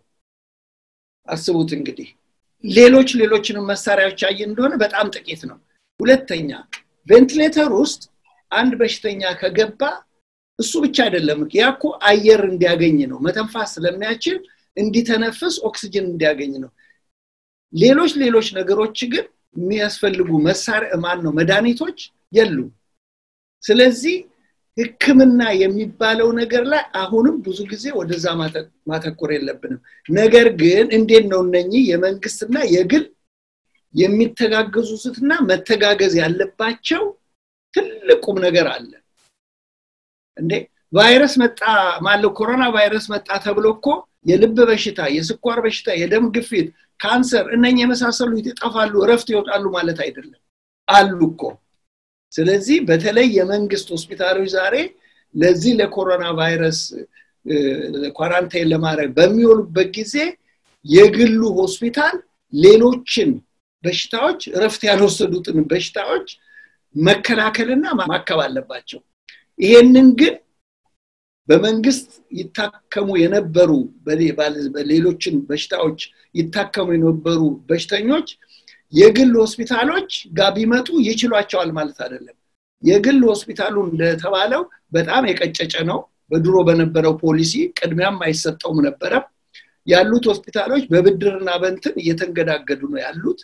Speaker 2: አስቡት እንግዲህ ሌሎች ሌሎችንም መሳሪያዎች ያየ እንደሆነ በጣም ጥቂት ነው ሁለተኛ ቬንትሌተር ውስጥ አንድ በሽተኛ ከገባ እሱ ብቻ አይደለም ያ እኮ አየር እንዲያገኝ ነው መተንፋስ ስለሚያችል እንዲተነፍስ ኦክስጅን እንዲያገኝ ነው ሌሎች ሌሎች ነገሮች ግን የሚያስፈልጉ መሳሪያ ማን ነው መድኃኒቶች የሉ ስለዚህ ህክምና የሚባለው ነገር ላይ አሁንም ብዙ ጊዜ ወደዛ ማተኮር የለብንም ነገር ግን እንዴት ነው እነኚህ የመንግስትና የግል የሚተጋገዙትና መተጋገዝ ያለባቸው ትልቁም ነገር አለ እንዴ ቫይረስ መጣ ማለው ኮሮና ቫይረስ መጣ ተብሎ እኮ የልብ በሽታ የስኳር በሽታ የደም ግፊት ካንሰር እነኝ የመሳሰሉ ይጠፋሉ እረፍት ይወጣሉ ማለት አይደለም አሉ እኮ ስለዚህ በተለይ የመንግስት ሆስፒታሎች ዛሬ ለዚህ ለኮሮና ቫይረስ ኳራንታይን ለማድረግ በሚሆኑበት ጊዜ የግሉ ሆስፒታል ሌሎችን በሽታዎች እረፍት ያልወሰዱትን በሽታዎች መከላከልና ማከብ አለባቸው ይሄንን ግን በመንግስት ይታከሙ የነበሩ በሌሎችን በሽታዎች ይታከሙ የነበሩ በሽተኞች የግል ሆስፒታሎች ጋር ቢመጡ ይችሏቸዋል ማለት አይደለም የግል ሆስፒታሉ እንደተባለው በጣም የቀጨጨ ነው በድሮ በነበረው ፖሊሲ ቅድሚያም አይሰጠውም ነበረ ያሉት ሆስፒታሎች በብድርና በንትን እየተንገዳገዱ ነው ያሉት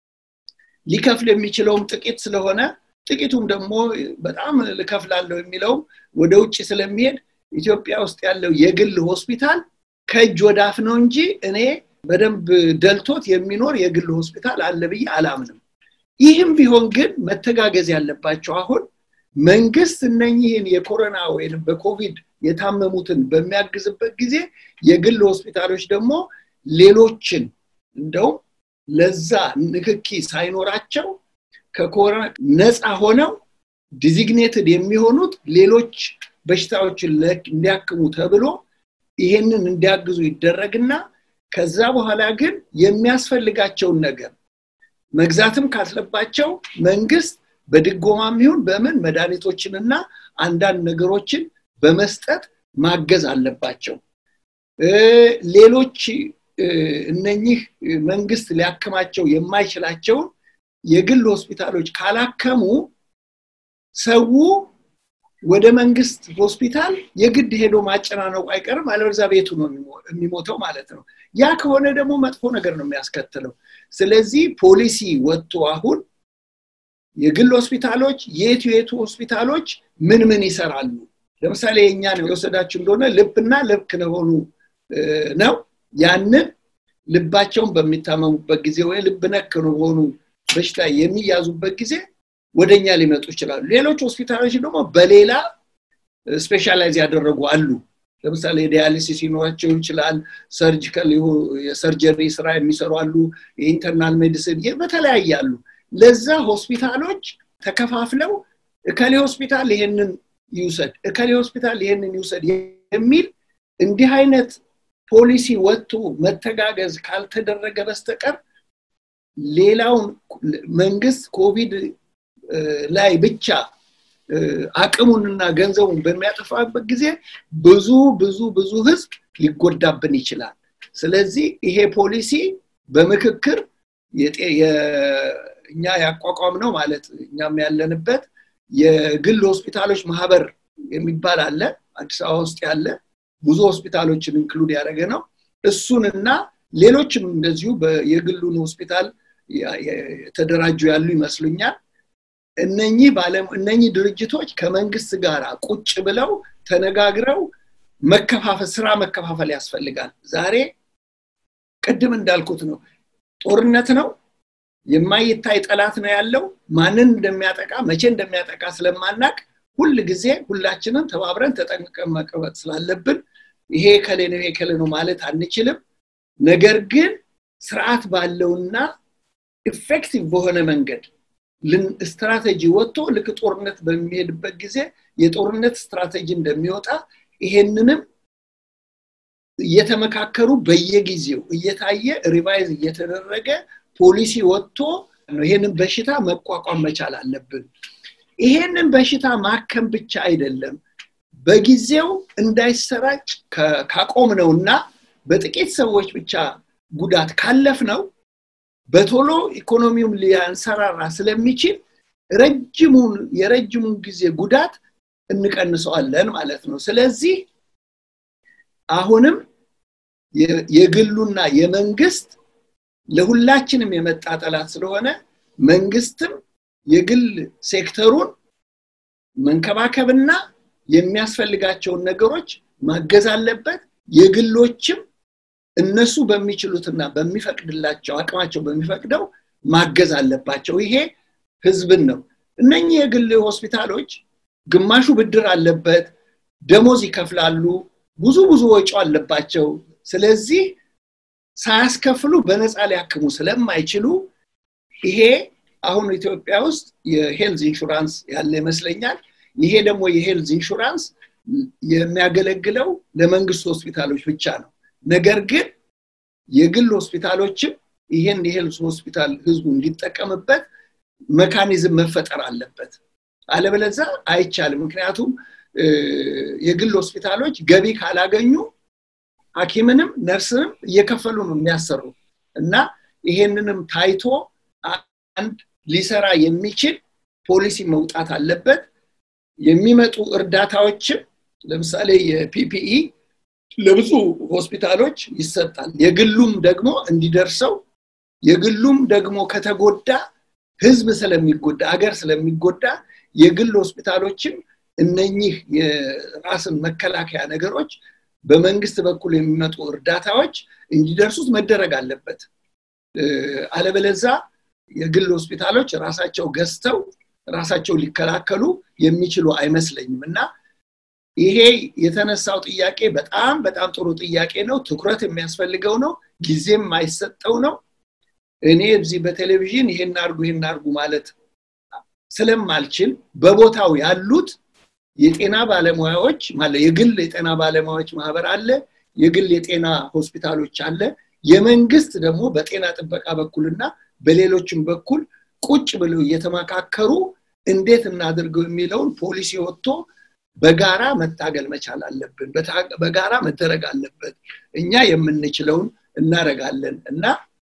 Speaker 2: ሊከፍል የሚችለውም ጥቂት ስለሆነ ጥቂቱም ደግሞ በጣም ልከፍላለሁ የሚለውም ወደ ውጭ ስለሚሄድ ኢትዮጵያ ውስጥ ያለው የግል ሆስፒታል ከእጅ ወዳፍ ነው እንጂ እኔ በደንብ ደልቶት የሚኖር የግል ሆስፒታል አለ ብዬ አላምንም ይህም ቢሆን ግን መተጋገዝ ያለባቸው አሁን መንግስት እነኝህን የኮሮና ወይም በኮቪድ የታመሙትን በሚያግዝበት ጊዜ የግል ሆስፒታሎች ደግሞ ሌሎችን እንደውም ለዛ ንክኪ ሳይኖራቸው ከኮሮና ነፃ ሆነው ዲዚግኔትድ የሚሆኑት ሌሎች በሽታዎችን እንዲያክሙ ተብሎ ይሄንን እንዲያግዙ ይደረግና ከዛ በኋላ ግን የሚያስፈልጋቸውን ነገር መግዛትም ካለባቸው መንግስት በድጎማም ይሁን በምን መድኃኒቶችንና አንዳንድ ነገሮችን በመስጠት ማገዝ አለባቸው ሌሎች እነኚህ መንግስት ሊያክማቸው የማይችላቸውን የግል ሆስፒታሎች ካላከሙ ሰው ወደ መንግስት ሆስፒታል የግድ ሄዶ ማጨናነቁ አይቀርም አለበዛ ቤቱ ነው የሚሞተው ማለት ነው ያ ከሆነ ደግሞ መጥፎ ነገር ነው የሚያስከትለው ስለዚህ ፖሊሲ ወጥቶ አሁን የግል ሆስፒታሎች የቱ የቱ ሆስፒታሎች ምን ምን ይሰራሉ ለምሳሌ የእኛን የወሰዳችሁ እንደሆነ ልብና ልብ ከሆኑ ነው ያንን ልባቸውን በሚታመሙበት ጊዜ ወይ ልብ ነክ ሆኑ በሽታ የሚያዙበት ጊዜ ወደኛ ሊመጡ ይችላሉ ሌሎች ሆስፒታሎች ደግሞ በሌላ ስፔሻላይዝ ያደረጉ አሉ ለምሳሌ ዲያሊሲስ ይኖራቸው ይችላል ሰርጂካል የሰርጀሪ ስራ የሚሰሩ አሉ የኢንተርናል ሜዲሲን በተለያየ አሉ ለዛ ሆስፒታሎች ተከፋፍለው እከሌ ሆስፒታል ይሄንን ይውሰድ እከሌ ሆስፒታል ይሄንን ይውሰድ የሚል እንዲህ አይነት ፖሊሲ ወጥቶ መተጋገዝ ካልተደረገ በስተቀር ሌላውን መንግስት ኮቪድ ላይ ብቻ አቅሙንና ገንዘቡን በሚያጠፋበት ጊዜ ብዙ ብዙ ብዙ ህዝብ ሊጎዳብን ይችላል ስለዚህ ይሄ ፖሊሲ በምክክር እኛ ያቋቋም ነው ማለት እኛም ያለንበት የግል ሆስፒታሎች ማህበር የሚባል አለ አዲስ አበባ ውስጥ ያለ ብዙ ሆስፒታሎችን ኢንክሉድ ያደረገ ነው እሱንና ሌሎችም እንደዚሁ የግሉን ሆስፒታል የተደራጁ ያሉ ይመስሉኛል እነኚህ ባለም እነኚህ ድርጅቶች ከመንግስት ጋር ቁጭ ብለው ተነጋግረው መከፋፈል ስራ መከፋፈል ያስፈልጋል ዛሬ ቅድም እንዳልኩት ነው ጦርነት ነው የማይታይ ጠላት ነው ያለው ማንን እንደሚያጠቃ መቼ እንደሚያጠቃ ስለማናቅ ሁል ጊዜ ሁላችንም ተባብረን ተጠንቀን መቀመጥ ስላለብን ይሄ ከሌ ነው ይሄ ከሌ ነው ማለት አንችልም ነገር ግን ስርዓት ባለውና ኢፌክቲቭ በሆነ መንገድ ስትራቴጂ ወጥቶ ልክ ጦርነት በሚሄድበት ጊዜ የጦርነት ስትራቴጂ እንደሚወጣ ይሄንንም እየተመካከሩ በየጊዜው እየታየ ሪቫይዝ እየተደረገ ፖሊሲ ወጥቶ ይሄንን በሽታ መቋቋም መቻል አለብን ይሄንን በሽታ ማከም ብቻ አይደለም በጊዜው እንዳይሰራጭ ካቆምነውና በጥቂት ሰዎች ብቻ ጉዳት ካለፍ ነው በቶሎ ኢኮኖሚውን ሊያንሰራራ ስለሚችል ረጅሙን የረጅሙን ጊዜ ጉዳት እንቀንሰዋለን ማለት ነው ስለዚህ አሁንም የግሉና የመንግስት ለሁላችንም የመጣ ጠላት ስለሆነ መንግስትም የግል ሴክተሩን መንከባከብና የሚያስፈልጋቸውን ነገሮች ማገዝ አለበት የግሎችም እነሱ በሚችሉትና በሚፈቅድላቸው አቅማቸው በሚፈቅደው ማገዝ አለባቸው ይሄ ህዝብን ነው እነኚህ የግል ሆስፒታሎች ግማሹ ብድር አለበት ደሞዝ ይከፍላሉ ብዙ ብዙ ወጪ አለባቸው ስለዚህ ሳያስከፍሉ በነፃ ሊያክሙ ስለማይችሉ ይሄ አሁን ኢትዮጵያ ውስጥ የሄልዝ ኢንሹራንስ ያለ ይመስለኛል ይሄ ደግሞ የሄልዝ ኢንሹራንስ የሚያገለግለው ለመንግስት ሆስፒታሎች ብቻ ነው ነገር ግን የግል ሆስፒታሎችም ይሄን የሄልዝ ሆስፒታል ህዝቡ እንዲጠቀምበት መካኒዝም መፈጠር አለበት አለበለዛ አይቻልም ምክንያቱም የግል ሆስፒታሎች ገቢ ካላገኙ ሀኪምንም ነርስንም እየከፈሉ ነው የሚያሰሩ እና ይሄንንም ታይቶ አንድ ሊሰራ የሚችል ፖሊሲ መውጣት አለበት የሚመጡ እርዳታዎችም ለምሳሌ የፒፒኢ ለብዙ ሆስፒታሎች ይሰጣል የግሉም ደግሞ እንዲደርሰው የግሉም ደግሞ ከተጎዳ ህዝብ ስለሚጎዳ አገር ስለሚጎዳ የግል ሆስፒታሎችም እነኚህ የራስን መከላከያ ነገሮች በመንግስት በኩል የሚመጡ እርዳታዎች እንዲደርሱት መደረግ አለበት አለበለዛ የግል ሆስፒታሎች ራሳቸው ገዝተው ራሳቸው ሊከላከሉ የሚችሉ አይመስለኝም እና ይሄ የተነሳው ጥያቄ በጣም በጣም ጥሩ ጥያቄ ነው ትኩረት የሚያስፈልገው ነው ጊዜም የማይሰጠው ነው እኔ እዚህ በቴሌቪዥን ይሄን አርጉ ይሄን አርጉ ማለት ስለማልችል በቦታው ያሉት የጤና ባለሙያዎች ማለት የግል የጤና ባለሙያዎች ማህበር አለ የግል የጤና ሆስፒታሎች አለ የመንግስት ደግሞ በጤና ጥበቃ በኩልና በሌሎችም በኩል ቁጭ ብለው እየተመካከሩ እንዴት እናድርገው የሚለውን ፖሊሲ ወጥቶ በጋራ መታገል መቻል አለብን በጋራ መደረግ አለበት እኛ የምንችለውን እናረጋለን እና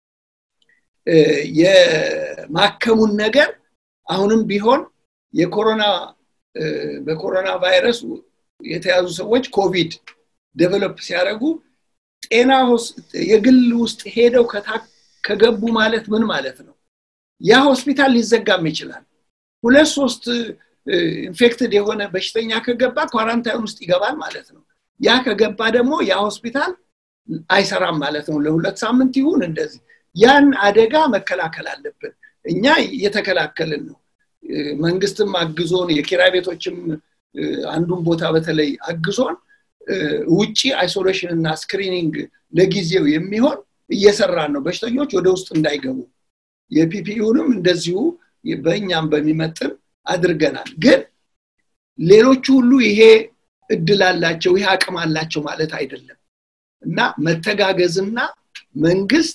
Speaker 2: የማከሙን ነገር አሁንም ቢሆን የኮሮና በኮሮና ቫይረስ የተያዙ ሰዎች ኮቪድ ዴቨሎፕ ሲያደርጉ ጤና የግል ውስጥ ሄደው ከገቡ ማለት ምን ማለት ነው ያ ሆስፒታል ሊዘጋም ይችላል ሁለት ሶስት ኢንፌክትድ የሆነ በሽተኛ ከገባ ኳራንታይን ውስጥ ይገባል ማለት ነው ያ ከገባ ደግሞ ያ ሆስፒታል አይሰራም ማለት ነው ለሁለት ሳምንት ይሁን እንደዚህ ያን አደጋ መከላከል አለብን እኛ እየተከላከልን ነው መንግስትም አግዞን የኪራይ ቤቶችም አንዱን ቦታ በተለይ አግዞን ውጪ አይሶሌሽን እና ስክሪኒንግ ለጊዜው የሚሆን እየሰራን ነው በሽተኞች ወደ ውስጥ እንዳይገቡ የፒፒዩንም እንደዚሁ በእኛም በሚመጥን አድርገናል ግን ሌሎቹ ሁሉ ይሄ እድል አላቸው ይሄ አቅም አላቸው ማለት አይደለም እና መተጋገዝና መንግስት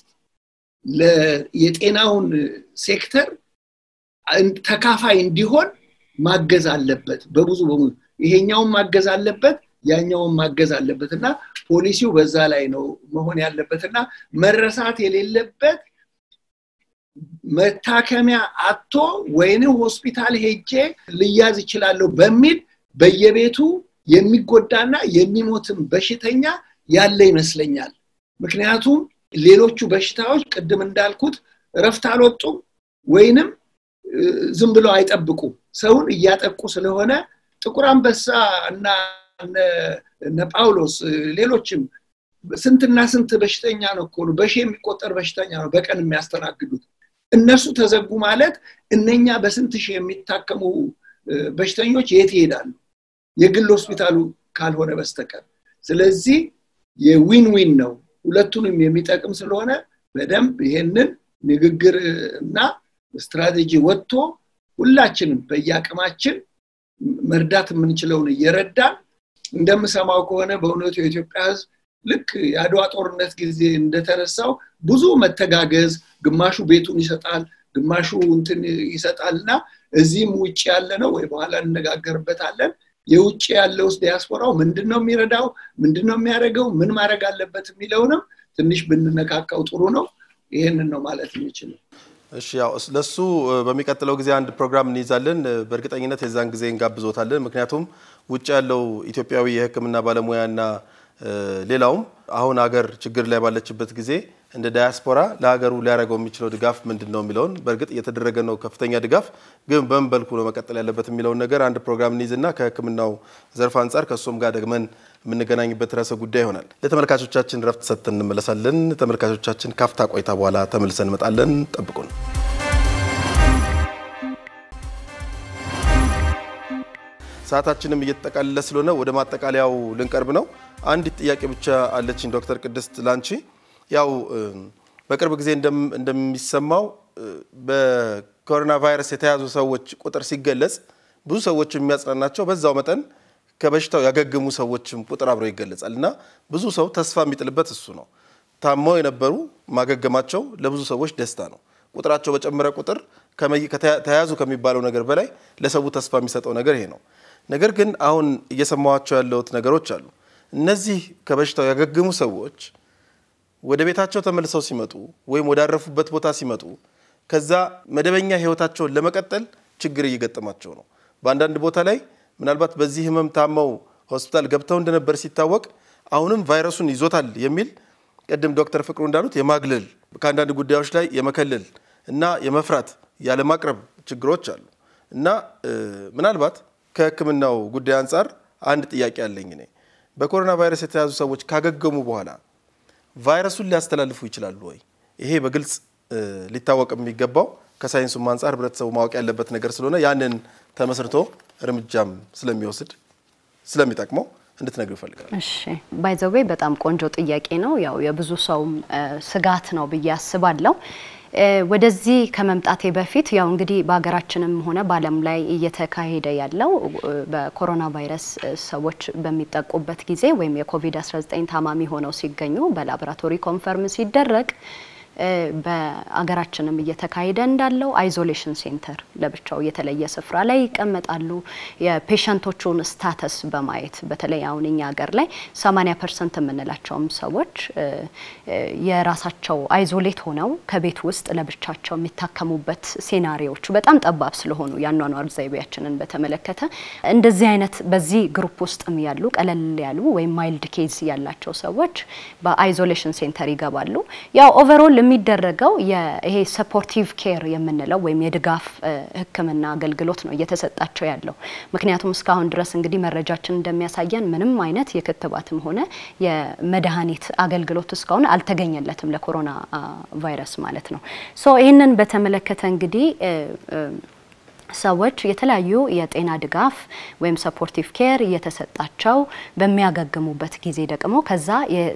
Speaker 2: የጤናውን ሴክተር ተካፋይ እንዲሆን ማገዝ አለበት በብዙ በሙሉ ይሄኛውን ማገዝ አለበት ያኛውን ማገዝ አለበት እና ፖሊሲው በዛ ላይ ነው መሆን ያለበት እና መረሳት የሌለበት መታከሚያ አቶ ወይንም ሆስፒታል ሄጄ ልያዝ ይችላለሁ በሚል በየቤቱ የሚጎዳና የሚሞትም በሽተኛ ያለ ይመስለኛል ምክንያቱም ሌሎቹ በሽታዎች ቅድም እንዳልኩት እረፍት አልወጡም ወይንም ዝም ብለው አይጠብቁም ሰውን እያጠቁ ስለሆነ ጥቁር አንበሳ እና እነ ጳውሎስ ሌሎችም ስንትና ስንት በሽተኛ ነው እኮ በሺ የሚቆጠር በሽተኛ ነው በቀን የሚያስተናግዱት እነሱ ተዘጉ ማለት እነኛ በስንት ሺህ የሚታከሙ በሽተኞች የት ይሄዳሉ የግል ሆስፒታሉ ካልሆነ በስተቀር ስለዚህ የዊን ዊን ነው ሁለቱንም የሚጠቅም ስለሆነ በደንብ ይሄንን ንግግር እና ስትራቴጂ ወጥቶ ሁላችንም በየአቅማችን መርዳት የምንችለውን እየረዳን እንደምሰማው ከሆነ በእውነቱ የኢትዮጵያ ህዝብ ልክ የአድዋ ጦርነት ጊዜ እንደተነሳው ብዙ መተጋገዝ ግማሹ ቤቱን ይሰጣል ግማሹ እንትን ይሰጣል እና እዚህም ውጭ ያለ ነው ወይ በኋላ እንነጋገርበታለን። የውጭ ያለውስ ዲያስፖራው ምንድን ነው የሚረዳው? ምንድን ነው የሚያደርገው? ምን ማድረግ አለበት የሚለውንም ትንሽ ብንነካካው ጥሩ ነው። ይህንን ነው ማለት የሚችለው።
Speaker 1: እሺ ያው ለሱ በሚቀጥለው ጊዜ አንድ ፕሮግራም እንይዛለን። በእርግጠኝነት የዛን ጊዜ እንጋብዞታለን። ምክንያቱም ውጭ ያለው ኢትዮጵያዊ የሕክምና ባለሙያና ሌላውም አሁን ሀገር ችግር ላይ ባለችበት ጊዜ እንደ ዳያስፖራ ለሀገሩ ሊያደርገው የሚችለው ድጋፍ ምንድን ነው የሚለውን በእርግጥ እየተደረገ ነው ከፍተኛ ድጋፍ፣ ግን በምን መልኩ ነው መቀጠል ያለበት የሚለውን ነገር አንድ ፕሮግራም እንይዝና ከሕክምናው ዘርፍ አንጻር ከእሱም ጋር ደግመን የምንገናኝበት ርዕሰ ጉዳይ ይሆናል። ለተመልካቾቻችን ረፍት ሰጥተን እንመለሳለን። ተመልካቾቻችን ካፍታ ቆይታ በኋላ ተመልሰን እንመጣለን። ጠብቁን። ሰዓታችንም እየተጠቃለለ ስለሆነ ወደ ማጠቃለያው ልንቀርብ ነው። አንዲት ጥያቄ ብቻ አለችኝ ዶክተር ቅድስት ላንቺ። ያው በቅርብ ጊዜ እንደሚሰማው በኮሮና ቫይረስ የተያዙ ሰዎች ቁጥር ሲገለጽ ብዙ ሰዎች የሚያጽናናቸው በዛው መጠን ከበሽታው ያገገሙ ሰዎችም ቁጥር አብሮ ይገለጻል እና ብዙ ሰው ተስፋ የሚጥልበት እሱ ነው። ታመው የነበሩ ማገገማቸው ለብዙ ሰዎች ደስታ ነው። ቁጥራቸው በጨመረ ቁጥር ተያዙ ከሚባለው ነገር በላይ ለሰው ተስፋ የሚሰጠው ነገር ይሄ ነው። ነገር ግን አሁን እየሰማኋቸው ያለሁት ነገሮች አሉ። እነዚህ ከበሽታው ያገገሙ ሰዎች ወደ ቤታቸው ተመልሰው ሲመጡ ወይም ወዳረፉበት ቦታ ሲመጡ ከዛ መደበኛ ሕይወታቸውን ለመቀጠል ችግር እየገጠማቸው ነው። በአንዳንድ ቦታ ላይ ምናልባት በዚህ ህመም ታመው ሆስፒታል ገብተው እንደነበር ሲታወቅ አሁንም ቫይረሱን ይዞታል የሚል ቅድም ዶክተር ፍቅሩ እንዳሉት የማግለል ከአንዳንድ ጉዳዮች ላይ የመከለል እና የመፍራት ያለማቅረብ ችግሮች አሉ እና ምናልባት ከህክምናው ጉዳይ አንጻር አንድ ጥያቄ አለኝ እኔ በኮሮና ቫይረስ የተያዙ ሰዎች ካገገሙ በኋላ ቫይረሱን ሊያስተላልፉ ይችላሉ ወይ? ይሄ በግልጽ ሊታወቅ የሚገባው ከሳይንሱም አንጻር ህብረተሰቡ ማወቅ ያለበት ነገር ስለሆነ ያንን ተመስርቶ እርምጃም ስለሚወስድ ስለሚጠቅመው እንድትነግሩ ይፈልጋል።
Speaker 3: እሺ ባይዘዌ በጣም ቆንጆ ጥያቄ ነው። ያው የብዙ ሰውም ስጋት ነው ብዬ አስባለሁ። ወደዚህ ከመምጣቴ በፊት ያው እንግዲህ በሀገራችንም ሆነ በዓለም ላይ እየተካሄደ ያለው በኮሮና ቫይረስ ሰዎች በሚጠቁበት ጊዜ ወይም የኮቪድ-19 ታማሚ ሆነው ሲገኙ በላቦራቶሪ ኮንፈርም ሲደረግ በአገራችንም እየተካሄደ እንዳለው አይዞሌሽን ሴንተር ለብቻው የተለየ ስፍራ ላይ ይቀመጣሉ። የፔሸንቶቹን ስታተስ በማየት በተለይ አሁን እኛ ሀገር ላይ 80 ፐርሰንት የምንላቸውም ሰዎች የራሳቸው አይዞሌት ሆነው ከቤት ውስጥ ለብቻቸው የሚታከሙበት ሴናሪዎቹ በጣም ጠባብ ስለሆኑ የአኗኗር ዘይቤያችንን በተመለከተ እንደዚህ አይነት በዚህ ግሩፕ ውስጥም ያሉ ቀለል ያሉ ወይም ማይልድ ኬዝ ያላቸው ሰዎች በአይዞሌሽን ሴንተር ይገባሉ። ያው ኦቨርኦል የሚደረገው ይሄ ሰፖርቲቭ ኬር የምንለው ወይም የድጋፍ ሕክምና አገልግሎት ነው እየተሰጣቸው ያለው። ምክንያቱም እስካሁን ድረስ እንግዲህ መረጃችን እንደሚያሳየን ምንም አይነት የክትባትም ሆነ የመድኃኒት አገልግሎት እስካሁን አልተገኘለትም ለኮሮና ቫይረስ ማለት ነው። ሶ ይህንን በተመለከተ እንግዲህ ሰዎች የተለያዩ የጤና ድጋፍ ወይም ሰፖርቲቭ ኬር እየተሰጣቸው በሚያገግሙበት ጊዜ ደግሞ ከዛ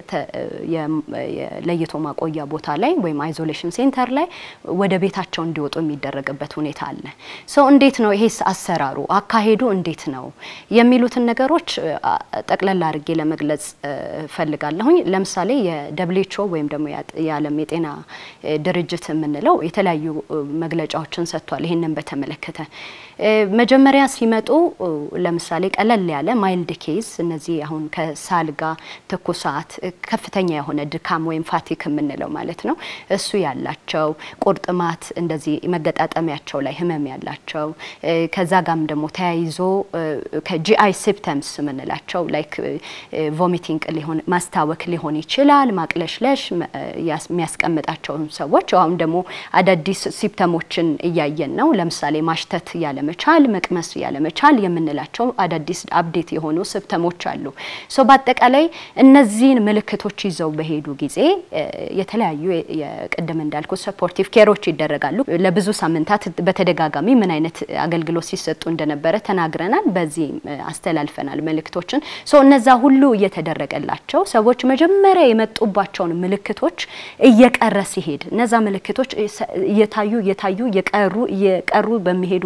Speaker 3: የለይቶ ማቆያ ቦታ ላይ ወይም አይዞሌሽን ሴንተር ላይ ወደ ቤታቸው እንዲወጡ የሚደረግበት ሁኔታ አለ። ሰው እንዴት ነው ይሄስ አሰራሩ አካሄዱ እንዴት ነው የሚሉትን ነገሮች ጠቅለል አድርጌ ለመግለጽ ፈልጋለሁኝ። ለምሳሌ የደብሊውኤችኦ ወይም ደግሞ የዓለም የጤና ድርጅት የምንለው የተለያዩ መግለጫዎችን ሰጥቷል። ይህንን በተመለከተ መጀመሪያ ሲመጡ ለምሳሌ ቀለል ያለ ማይልድ ኬዝ እነዚህ አሁን ከሳል ጋር ትኩሳት፣ ከፍተኛ የሆነ ድካም ወይም ፋቲክ የምንለው ማለት ነው እሱ ያላቸው ቁርጥማት፣ እንደዚህ መገጣጠሚያቸው ላይ ህመም ያላቸው ከዛ ጋም ደግሞ ተያይዞ ከጂአይ ሲፕተምስ የምንላቸው ላይክ ቮሚቲንግ ሊሆን ማስታወክ ሊሆን ይችላል፣ ማቅለሽለሽ የሚያስቀምጣቸውን ሰዎች አሁን ደግሞ አዳዲስ ሲፕተሞችን እያየን ነው። ለምሳሌ ማሽተት ያለመቻል፣ መቅመስ ያለመቻል የምንላቸው አዳዲስ አፕዴት የሆኑ ሲፕተሞች አሉ። ሶ በአጠቃላይ እነዚህን ምልክቶች ይዘው በሄዱ ጊዜ የተለያዩ የቅድም እንዳልኩ ሰፖርቲቭ ኬሮች ይደረጋሉ። ለብዙ ሳምንታት በተደጋጋሚ ምን አይነት አገልግሎት ሲሰጡ እንደነበረ ተናግረናል። በዚህ አስተላልፈናል መልእክቶችን። ሶ እነዛ ሁሉ እየተደረገላቸው ሰዎች መጀመሪያ የመጡባቸውን ምልክቶች እየቀረ ሲሄድ እነዛ ምልክቶች እየታዩ እየታዩ እየቀሩ እየቀሩ በሚሄዱበት ጊዜ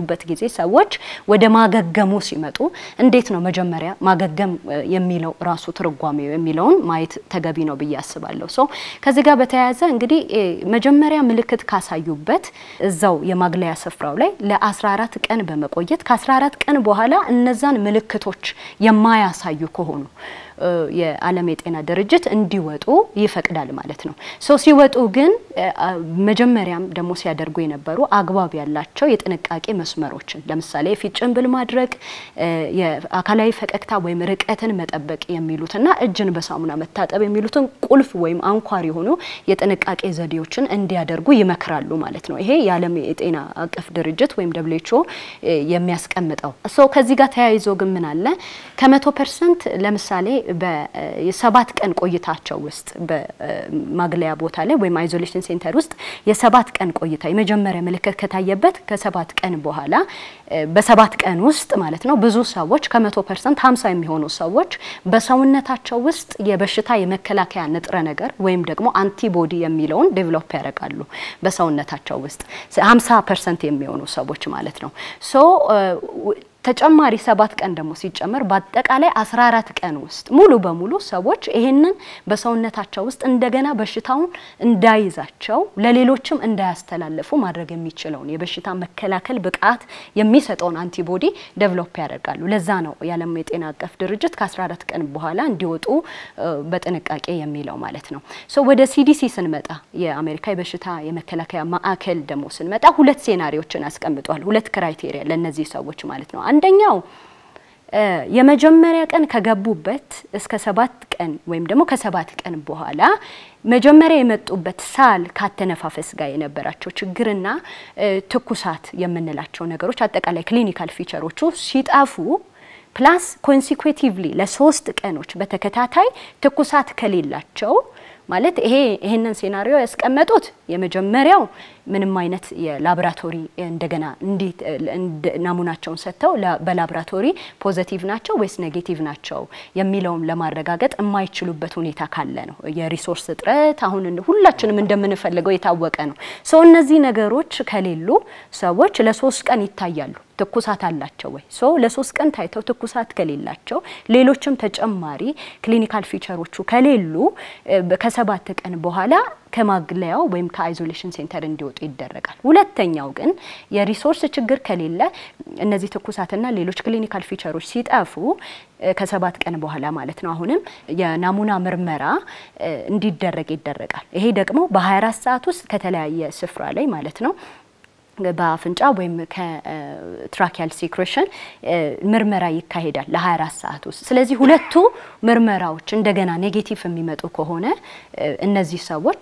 Speaker 3: እነዚህ ሰዎች ወደ ማገገሙ ሲመጡ እንዴት ነው መጀመሪያ ማገገም የሚለው ራሱ ትርጓሜው የሚለውን ማየት ተገቢ ነው ብዬ አስባለሁ። ሶ ከዚህ ጋር በተያያዘ እንግዲህ መጀመሪያ ምልክት ካሳዩበት እዛው የማግለያ ስፍራው ላይ ለ14 ቀን በመቆየት ከ14 ቀን በኋላ እነዛን ምልክቶች የማያሳዩ ከሆኑ የዓለም የጤና ድርጅት እንዲወጡ ይፈቅዳል ማለት ነው። ሶ ሲወጡ ግን መጀመሪያም ደግሞ ሲያደርጉ የነበሩ አግባብ ያላቸው የጥንቃቄ መስመሮችን ለምሳሌ የፊት ጭንብል ማድረግ፣ የአካላዊ ፈቀቅታ ወይም ርቀትን መጠበቅ የሚሉትና እጅን በሳሙና መታጠብ የሚሉትን ቁልፍ ወይም አንኳር የሆኑ የጥንቃቄ ዘዴዎችን እንዲያደርጉ ይመክራሉ ማለት ነው። ይሄ የዓለም የጤና አቀፍ ድርጅት ወይም ደብሊውኤችኦ የሚያስቀምጠው ሶ ከዚህ ጋር ተያይዞ ግን ምን አለ ከመቶ ፐርሰንት ለምሳሌ በሰባት ቀን ቆይታቸው ውስጥ በማግለያ ቦታ ላይ ወይም አይዞሌሽን ሴንተር ውስጥ የሰባት ቀን ቆይታ የመጀመሪያ ምልክት ከታየበት ከሰባት ቀን በኋላ በሰባት ቀን ውስጥ ማለት ነው ብዙ ሰዎች ከመቶ ፐርሰንት ሀምሳ የሚሆኑ ሰዎች በሰውነታቸው ውስጥ የበሽታ የመከላከያ ንጥረ ነገር ወይም ደግሞ አንቲቦዲ የሚለውን ዴቨሎፕ ያደርጋሉ በሰውነታቸው ውስጥ ሀምሳ ፐርሰንት የሚሆኑ ሰዎች ማለት ነው ሶ ተጨማሪ ሰባት ቀን ደግሞ ሲጨመር በአጠቃላይ 14 ቀን ውስጥ ሙሉ በሙሉ ሰዎች ይሄንን በሰውነታቸው ውስጥ እንደገና በሽታውን እንዳይዛቸው ለሌሎችም እንዳያስተላልፉ ማድረግ የሚችለውን የበሽታ መከላከል ብቃት የሚሰጠውን አንቲቦዲ ዴቨሎፕ ያደርጋሉ። ለዛ ነው የዓለም የጤና አቀፍ ድርጅት ከ14 ቀን በኋላ እንዲወጡ በጥንቃቄ የሚለው ማለት ነው። ሶ ወደ ሲዲሲ ስንመጣ የአሜሪካ የበሽታ የመከላከያ ማዕከል ደግሞ ስንመጣ ሁለት ሴናሪዎችን አስቀምጧል። ሁለት ክራይቴሪያ ለእነዚህ ሰዎች ማለት ነው። አንደኛው የመጀመሪያ ቀን ከገቡበት እስከ ሰባት ቀን ወይም ደግሞ ከሰባት ቀን በኋላ መጀመሪያ የመጡበት ሳል ካተነፋፈስ ጋር የነበራቸው ችግርና ትኩሳት የምንላቸው ነገሮች አጠቃላይ ክሊኒካል ፊቸሮቹ ሲጠፉ ፕላስ ኮንሲኩዌቲቭሊ ለሶስት ቀኖች በተከታታይ ትኩሳት ከሌላቸው ማለት ይሄ ይሄንን ሴናሪዮ ያስቀመጡት የመጀመሪያው ምንም አይነት የላቦራቶሪ እንደገና እንዴት ናሙናቸውን ሰጥተው በላቦራቶሪ ፖዘቲቭ ናቸው ወይስ ኔጌቲቭ ናቸው የሚለውም ለማረጋገጥ የማይችሉበት ሁኔታ ካለ ነው። የሪሶርስ እጥረት አሁን ሁላችንም እንደምንፈልገው የታወቀ ነው። ሰው እነዚህ ነገሮች ከሌሉ ሰዎች ለሶስት ቀን ይታያሉ። ትኩሳት አላቸው ወይ? ሶ ለሶስት ቀን ታይተው ትኩሳት ከሌላቸው ሌሎችም ተጨማሪ ክሊኒካል ፊቸሮቹ ከሌሉ ከሰባት ቀን በኋላ ከማግለያው ወይም ከአይዞሌሽን ሴንተር እንዲወጡ ይደረጋል። ሁለተኛው ግን የሪሶርስ ችግር ከሌለ እነዚህ ትኩሳትና ሌሎች ክሊኒካል ፊቸሮች ሲጠፉ ከሰባት ቀን በኋላ ማለት ነው አሁንም የናሙና ምርመራ እንዲደረግ ይደረጋል። ይሄ ደግሞ በ24 ሰዓት ውስጥ ከተለያየ ስፍራ ላይ ማለት ነው በአፍንጫ ወይም ከትራኪያል ሲክሬሽን ምርመራ ይካሄዳል ለ24 ሰዓት ውስጥ። ስለዚህ ሁለቱ ምርመራዎች እንደገና ኔጌቲቭ የሚመጡ ከሆነ እነዚህ ሰዎች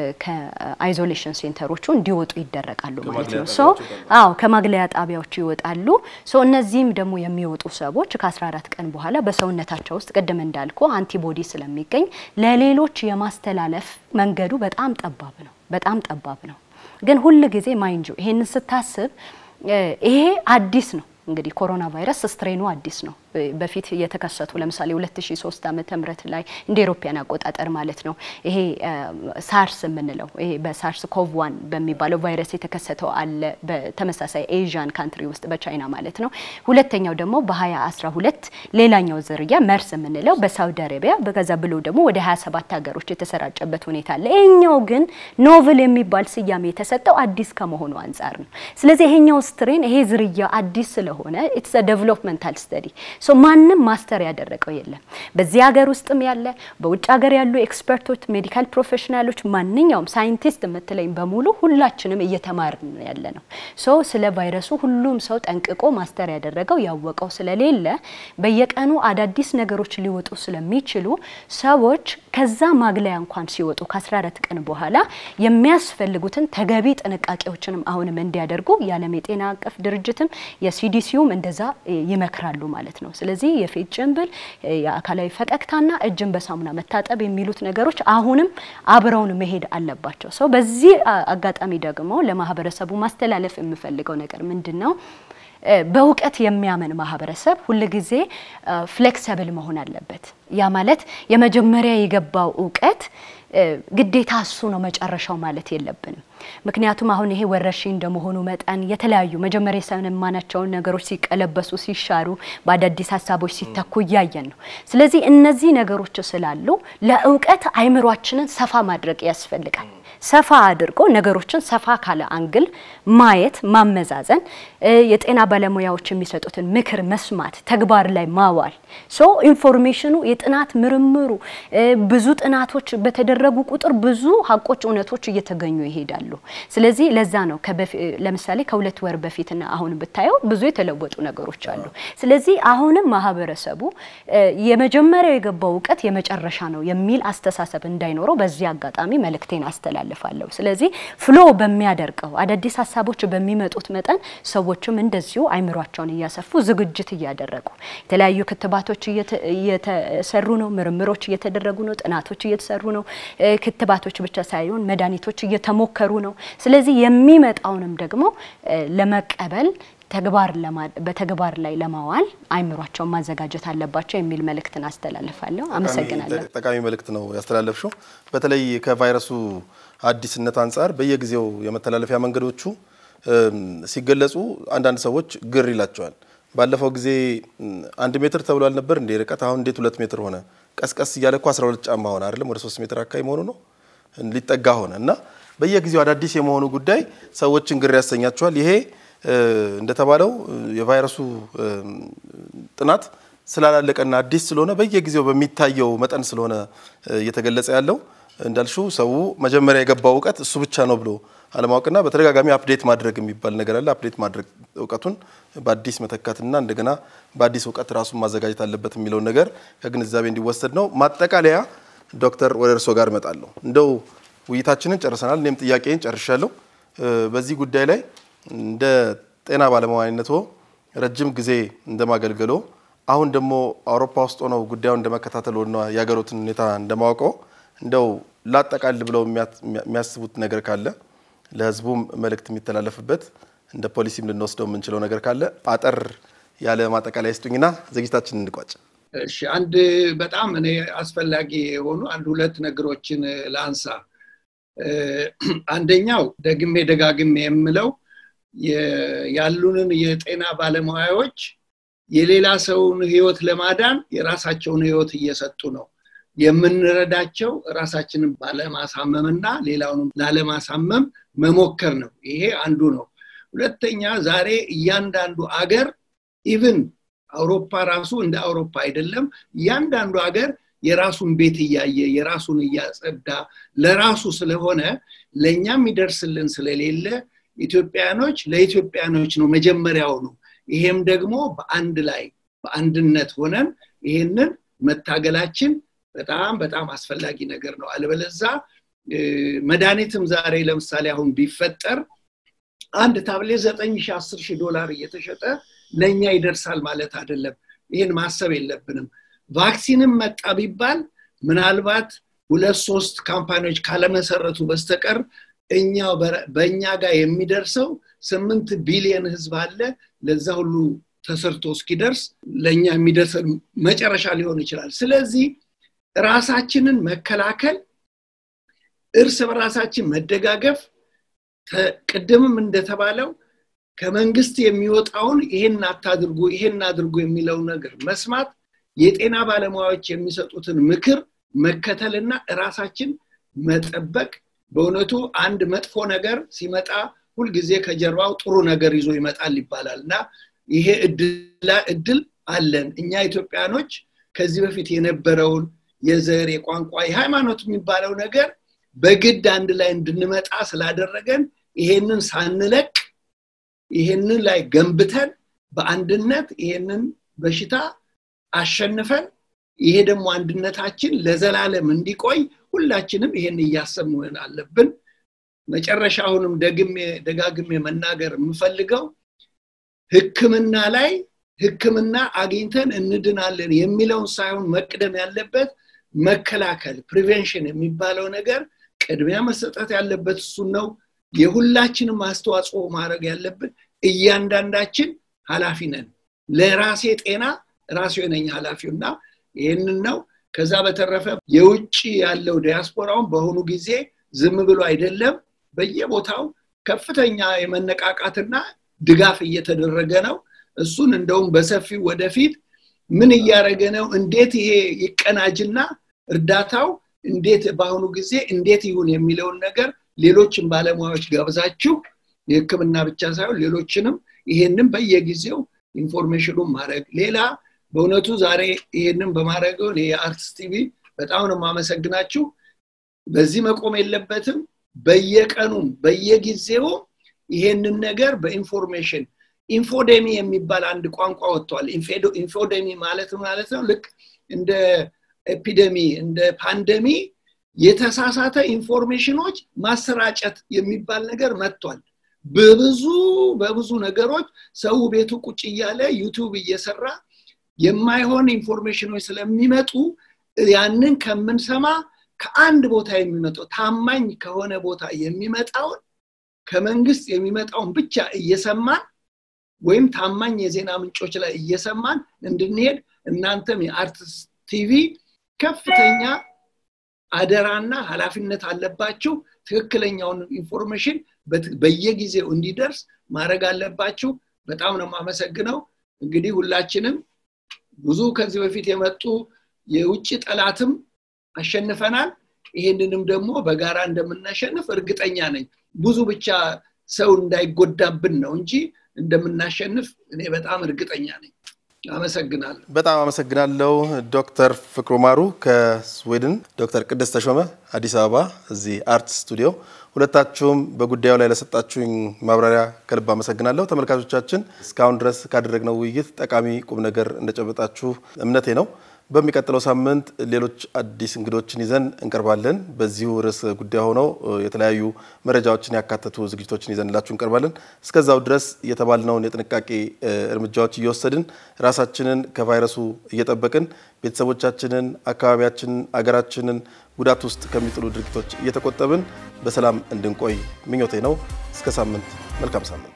Speaker 3: ከአይዞሌሽን ሴንተሮቹ እንዲወጡ ይደረጋሉ ማለት ነው። ሶ አዎ ከማግለያ ጣቢያዎቹ ይወጣሉ። ሶ እነዚህም ደግሞ የሚወጡ ሰዎች ከ14 ቀን በኋላ በሰውነታቸው ውስጥ ቅድም እንዳልኩ አንቲቦዲ ስለሚገኝ ለሌሎች የማስተላለፍ መንገዱ በጣም ጠባብ ነው፣ በጣም ጠባብ ነው። ግን ሁል ጊዜ ማይንጁ ይሄንን ስታስብ ይሄ አዲስ ነው። እንግዲህ ኮሮና ቫይረስ ስትሬኑ አዲስ ነው። በፊት የተከሰቱ ለምሳሌ 2003 ዓመተ ምህረት ላይ እንደ ኤሮፓያን አቆጣጠር ማለት ነው ይሄ ሳርስ የምንለው ይሄ በሳርስ ኮቭ ዋን በሚባለው ቫይረስ የተከሰተው አለ በተመሳሳይ ኤዥያን ካንትሪ ውስጥ በቻይና ማለት ነው። ሁለተኛው ደግሞ በ2012 ሌላኛው ዝርያ መርስ የምንለው በሳውዲ አረቢያ በገዛ ብሎ ደግሞ ወደ 27 ሀገሮች የተሰራጨበት ሁኔታ አለ። ይሄኛው ግን ኖቭል የሚባል ስያሜ የተሰጠው አዲስ ከመሆኑ አንጻር ነው። ስለዚህ ይሄኛው ስትሬን ይሄ ዝርያ አዲስ ስለሆነ ኢትስ ዴቨሎፕመንታል ስተዲ ሶ ማንም ማስተር ያደረገው የለም። በዚህ ሀገር ውስጥም ያለ በውጭ ሀገር ያሉ ኤክስፐርቶች፣ ሜዲካል ፕሮፌሽናሎች፣ ማንኛውም ሳይንቲስት የምትለኝ በሙሉ ሁላችንም እየተማርን ያለ ነው። ሶ ስለ ቫይረሱ ሁሉም ሰው ጠንቅቆ ማስተር ያደረገው ያወቀው ስለሌለ በየቀኑ አዳዲስ ነገሮች ሊወጡ ስለሚችሉ ሰዎች ከዛ ማግለያ እንኳን ሲወጡ ከ14 ቀን በኋላ የሚያስፈልጉትን ተገቢ ጥንቃቄዎችንም አሁንም እንዲያደርጉ የዓለም የጤና አቀፍ ድርጅትም የሲዲሲውም እንደዛ ይመክራሉ ማለት ነው። ስለዚህ የፊት ጭንብል፣ የአካላዊ ፈቀቅታና እጅን በሳሙና መታጠብ የሚሉት ነገሮች አሁንም አብረውን መሄድ አለባቸው። ሰው በዚህ አጋጣሚ ደግሞ ለማህበረሰቡ ማስተላለፍ የምፈልገው ነገር ምንድን ነው? በእውቀት የሚያምን ማህበረሰብ ሁልጊዜ ፍሌክሰብል መሆን አለበት። ያ ማለት የመጀመሪያ የገባው እውቀት ግዴታ እሱ ነው መጨረሻው ማለት የለብንም። ምክንያቱም አሁን ይሄ ወረርሽኝ እንደመሆኑ መጠን የተለያዩ መጀመሪያ የሰማናቸውን ነገሮች ሲቀለበሱ፣ ሲሻሩ፣ በአዳዲስ ሀሳቦች ሲተኩ እያየን ነው። ስለዚህ እነዚህ ነገሮች ስላሉ ለእውቀት አይምሯችንን ሰፋ ማድረግ ያስፈልጋል። ሰፋ አድርጎ ነገሮችን ሰፋ ካለ አንግል ማየት፣ ማመዛዘን፣ የጤና ባለሙያዎች የሚሰጡትን ምክር መስማት፣ ተግባር ላይ ማዋል ሶ ኢንፎርሜሽኑ የጥናት ምርምሩ ብዙ ጥናቶች በተደረጉ ቁጥር ብዙ ሀቆች፣ እውነቶች እየተገኙ ይሄዳሉ። ስለዚህ ለዛ ነው ለምሳሌ ከሁለት ወር በፊትና አሁን ብታየው ብዙ የተለወጡ ነገሮች አሉ። ስለዚህ አሁንም ማህበረሰቡ የመጀመሪያው የገባው እውቀት የመጨረሻ ነው የሚል አስተሳሰብ እንዳይኖረው በዚህ አጋጣሚ መልእክቴን አስተላልፋለሁ። ስለዚህ ፍሎ በሚያደርገው አዳዲስ ሀሳቦች በሚመጡት መጠን ሰዎችም እንደዚሁ አይምሯቸውን እያሰፉ ዝግጅት እያደረጉ የተለያዩ ክትባቶች እየተሰሩ ነው፣ ምርምሮች እየተደረጉ ነው፣ ጥናቶች እየተሰሩ ነው። ክትባቶች ብቻ ሳይሆን መድኃኒቶች እየተሞከሩ ነው። ስለዚህ የሚመጣውንም ደግሞ ለመቀበል ተግባር በተግባር ላይ ለማዋል አይምሯቸውን ማዘጋጀት አለባቸው የሚል መልእክትን አስተላልፋለሁ። አመሰግናለሁ።
Speaker 1: ጠቃሚ መልእክት ነው ያስተላለፍሽው። በተለይ ከቫይረሱ አዲስነት አንጻር በየጊዜው የመተላለፊያ መንገዶቹ ሲገለጹ አንዳንድ ሰዎች ግር ይላቸዋል። ባለፈው ጊዜ አንድ ሜትር ተብሎ አልነበር እንዴ ርቀት? አሁን እንዴት ሁለት ሜትር ሆነ? ቀስቀስ እያለ እኮ 12 ጫማ ሆነ አይደለም? ወደ ሶስት ሜትር አካባቢ መሆኑ ነው ሊጠጋ ሆነ እና በየጊዜው አዳዲስ የመሆኑ ጉዳይ ሰዎችን ግር ያሰኛቸዋል። ይሄ እንደተባለው የቫይረሱ ጥናት ስላላለቀና አዲስ ስለሆነ በየጊዜው በሚታየው መጠን ስለሆነ እየተገለጸ ያለው እንዳልሽው ሰው መጀመሪያ የገባው እውቀት እሱ ብቻ ነው ብሎ አለማወቅና በተደጋጋሚ አፕዴት ማድረግ የሚባል ነገር አለ። አፕዴት ማድረግ እውቀቱን በአዲስ መተካትና እንደገና በአዲስ እውቀት ራሱን ማዘጋጀት አለበት የሚለውን ነገር ከግንዛቤ እንዲወሰድ ነው። ማጠቃለያ ዶክተር ወደ እርሶ ጋር እመጣለሁ። እንደው ውይይታችንን ጨርሰናል። እኔም ጥያቄን ጨርሻለሁ። በዚህ ጉዳይ ላይ እንደ ጤና ባለሙያነቶ ረጅም ጊዜ እንደማገልገሎ አሁን ደግሞ አውሮፓ ውስጥ ሆነው ጉዳዩን እንደመከታተልና የሀገሮትን ሁኔታ እንደማወቀው እንደው ላጠቃል ብለው የሚያስቡት ነገር ካለ ለሕዝቡም መልእክት የሚተላለፍበት እንደ ፖሊሲም ልንወስደው የምንችለው ነገር ካለ አጠር ያለ ማጠቃለያ ይስጡኝና ዝግጅታችን እንቋጭ።
Speaker 2: እሺ፣ አንድ በጣም እኔ አስፈላጊ የሆኑ አንድ ሁለት ነገሮችን ላንሳ። አንደኛው ደግሜ ደጋግሜ የምለው ያሉንን የጤና ባለሙያዎች የሌላ ሰውን ህይወት ለማዳን የራሳቸውን ህይወት እየሰጡ ነው። የምንረዳቸው ራሳችንን ባለማሳመምና ሌላውንም ላለማሳመም መሞከር ነው። ይሄ አንዱ ነው። ሁለተኛ ዛሬ እያንዳንዱ አገር ኢቭን አውሮፓ ራሱ እንደ አውሮፓ አይደለም። እያንዳንዱ አገር የራሱን ቤት እያየ የራሱን እያጸዳ ለራሱ ስለሆነ ለእኛ የሚደርስልን ስለሌለ ኢትዮጵያኖች ለኢትዮጵያኖች ነው መጀመሪያውኑ። ይሄም ደግሞ በአንድ ላይ በአንድነት ሆነን ይሄንን መታገላችን በጣም በጣም አስፈላጊ ነገር ነው። አለበለዛ መድኃኒትም ዛሬ ለምሳሌ አሁን ቢፈጠር አንድ ታብሌት ዘጠኝ ሺ አስር ሺህ ዶላር እየተሸጠ ለእኛ ይደርሳል ማለት አይደለም። ይህን ማሰብ የለብንም። ቫክሲንም መጣ ቢባል ምናልባት ሁለት ሶስት ካምፓኒዎች ካለመሰረቱ በስተቀር እኛው በእኛ ጋር የሚደርሰው ስምንት ቢሊየን ህዝብ አለ። ለዛ ሁሉ ተሰርቶ እስኪደርስ ለእኛ የሚደርሰን መጨረሻ ሊሆን ይችላል። ስለዚህ ራሳችንን መከላከል፣ እርስ በራሳችን መደጋገፍ፣ ቅድምም እንደተባለው ከመንግስት የሚወጣውን ይሄን አታድርጉ፣ ይሄን አድርጉ የሚለው ነገር መስማት፣ የጤና ባለሙያዎች የሚሰጡትን ምክር መከተልና ራሳችን መጠበቅ በእውነቱ አንድ መጥፎ ነገር ሲመጣ ሁልጊዜ ከጀርባው ጥሩ ነገር ይዞ ይመጣል ይባላል እና ይሄ እድል አለን እኛ ኢትዮጵያኖች ከዚህ በፊት የነበረውን የዘር የቋንቋ የሃይማኖት የሚባለው ነገር በግድ አንድ ላይ እንድንመጣ ስላደረገን ይሄንን ሳንለቅ ይሄንን ላይ ገንብተን በአንድነት ይሄንን በሽታ አሸንፈን ይሄ ደግሞ አንድነታችን ለዘላለም እንዲቆይ ሁላችንም ይሄን እያሰብ መሆን አለብን። መጨረሻ አሁንም ደግሜ ደጋግሜ መናገር የምፈልገው ህክምና ላይ ህክምና አግኝተን እንድናለን የሚለውን ሳይሆን መቅደም ያለበት መከላከል ፕሪቬንሽን የሚባለው ነገር ቅድሚያ መሰጠት ያለበት እሱን ነው። የሁላችንም አስተዋጽኦ ማድረግ ያለብን እያንዳንዳችን ኃላፊ ነን። ለራሴ ጤና ራሴ ነኝ ኃላፊው እና ይህንን ነው። ከዛ በተረፈ የውጭ ያለው ዲያስፖራውን በአሁኑ ጊዜ ዝም ብሎ አይደለም፣ በየቦታው ከፍተኛ የመነቃቃትና ድጋፍ እየተደረገ ነው። እሱን እንደውም በሰፊው ወደፊት ምን እያደረገ ነው፣ እንዴት ይሄ ይቀናጅና እርዳታው እንዴት በአሁኑ ጊዜ እንዴት ይሁን የሚለውን ነገር ሌሎችን ባለሙያዎች ጋብዛችሁ የሕክምና ብቻ ሳይሆን ሌሎችንም ይሄንን በየጊዜው ኢንፎርሜሽኑን ማድረግ ሌላ በእውነቱ ዛሬ ይሄንን በማድረገው የአርትስ ቲቪ በጣም ነው የማመሰግናችሁ። በዚህ መቆም የለበትም። በየቀኑም በየጊዜው ይሄንን ነገር በኢንፎርሜሽን ኢንፎዴሚ የሚባል አንድ ቋንቋ ወጥቷል። ኢንፎዴሚ ማለት ማለት ነው ልክ እንደ ኤፒደሚ እንደ ፓንደሚ የተሳሳተ ኢንፎርሜሽኖች ማሰራጨት የሚባል ነገር መጥቷል። በብዙ በብዙ ነገሮች ሰው ቤቱ ቁጭ እያለ ዩቱብ እየሰራ የማይሆን ኢንፎርሜሽኖች ስለሚመጡ ያንን ከምንሰማ ከአንድ ቦታ የሚመጣው ታማኝ ከሆነ ቦታ የሚመጣውን ከመንግስት የሚመጣውን ብቻ እየሰማን ወይም ታማኝ የዜና ምንጮች ላይ እየሰማን እንድንሄድ እናንተም የአርትስ ቲቪ ከፍተኛ አደራና ኃላፊነት አለባችሁ። ትክክለኛውን ኢንፎርሜሽን በየጊዜው እንዲደርስ ማድረግ አለባችሁ። በጣም ነው የማመሰግነው። እንግዲህ ሁላችንም ብዙ ከዚህ በፊት የመጡ የውጭ ጠላትም አሸንፈናል። ይሄንንም ደግሞ በጋራ እንደምናሸንፍ እርግጠኛ ነኝ። ብዙ ብቻ ሰው እንዳይጎዳብን ነው እንጂ እንደምናሸንፍ እኔ በጣም እርግጠኛ ነኝ። አመሰግናለሁ።
Speaker 1: በጣም አመሰግናለሁ ዶክተር ፍቅሩ ማሩ ከስዊድን፣ ዶክተር ቅድስት ተሾመ አዲስ አበባ እዚህ አርት ስቱዲዮ። ሁለታችሁም በጉዳዩ ላይ ለሰጣችሁኝ ማብራሪያ ከልብ አመሰግናለሁ። ተመልካቾቻችን እስካሁን ድረስ ካደረግነው ውይይት ጠቃሚ ቁም ነገር እንደጨበጣችሁ እምነቴ ነው። በሚቀጥለው ሳምንት ሌሎች አዲስ እንግዶችን ይዘን እንቀርባለን። በዚሁ ርዕስ ጉዳይ ሆነው የተለያዩ መረጃዎችን ያካተቱ ዝግጅቶችን ይዘንላችሁ እንቀርባለን። እስከዛው ድረስ የተባልነውን የጥንቃቄ እርምጃዎች እየወሰድን ራሳችንን ከቫይረሱ እየጠበቅን ቤተሰቦቻችንን፣ አካባቢያችንን፣ አገራችንን ጉዳት ውስጥ ከሚጥሉ ድርጊቶች እየተቆጠብን በሰላም እንድንቆይ ምኞቴ ነው። እስከ ሳምንት፣ መልካም ሳምንት።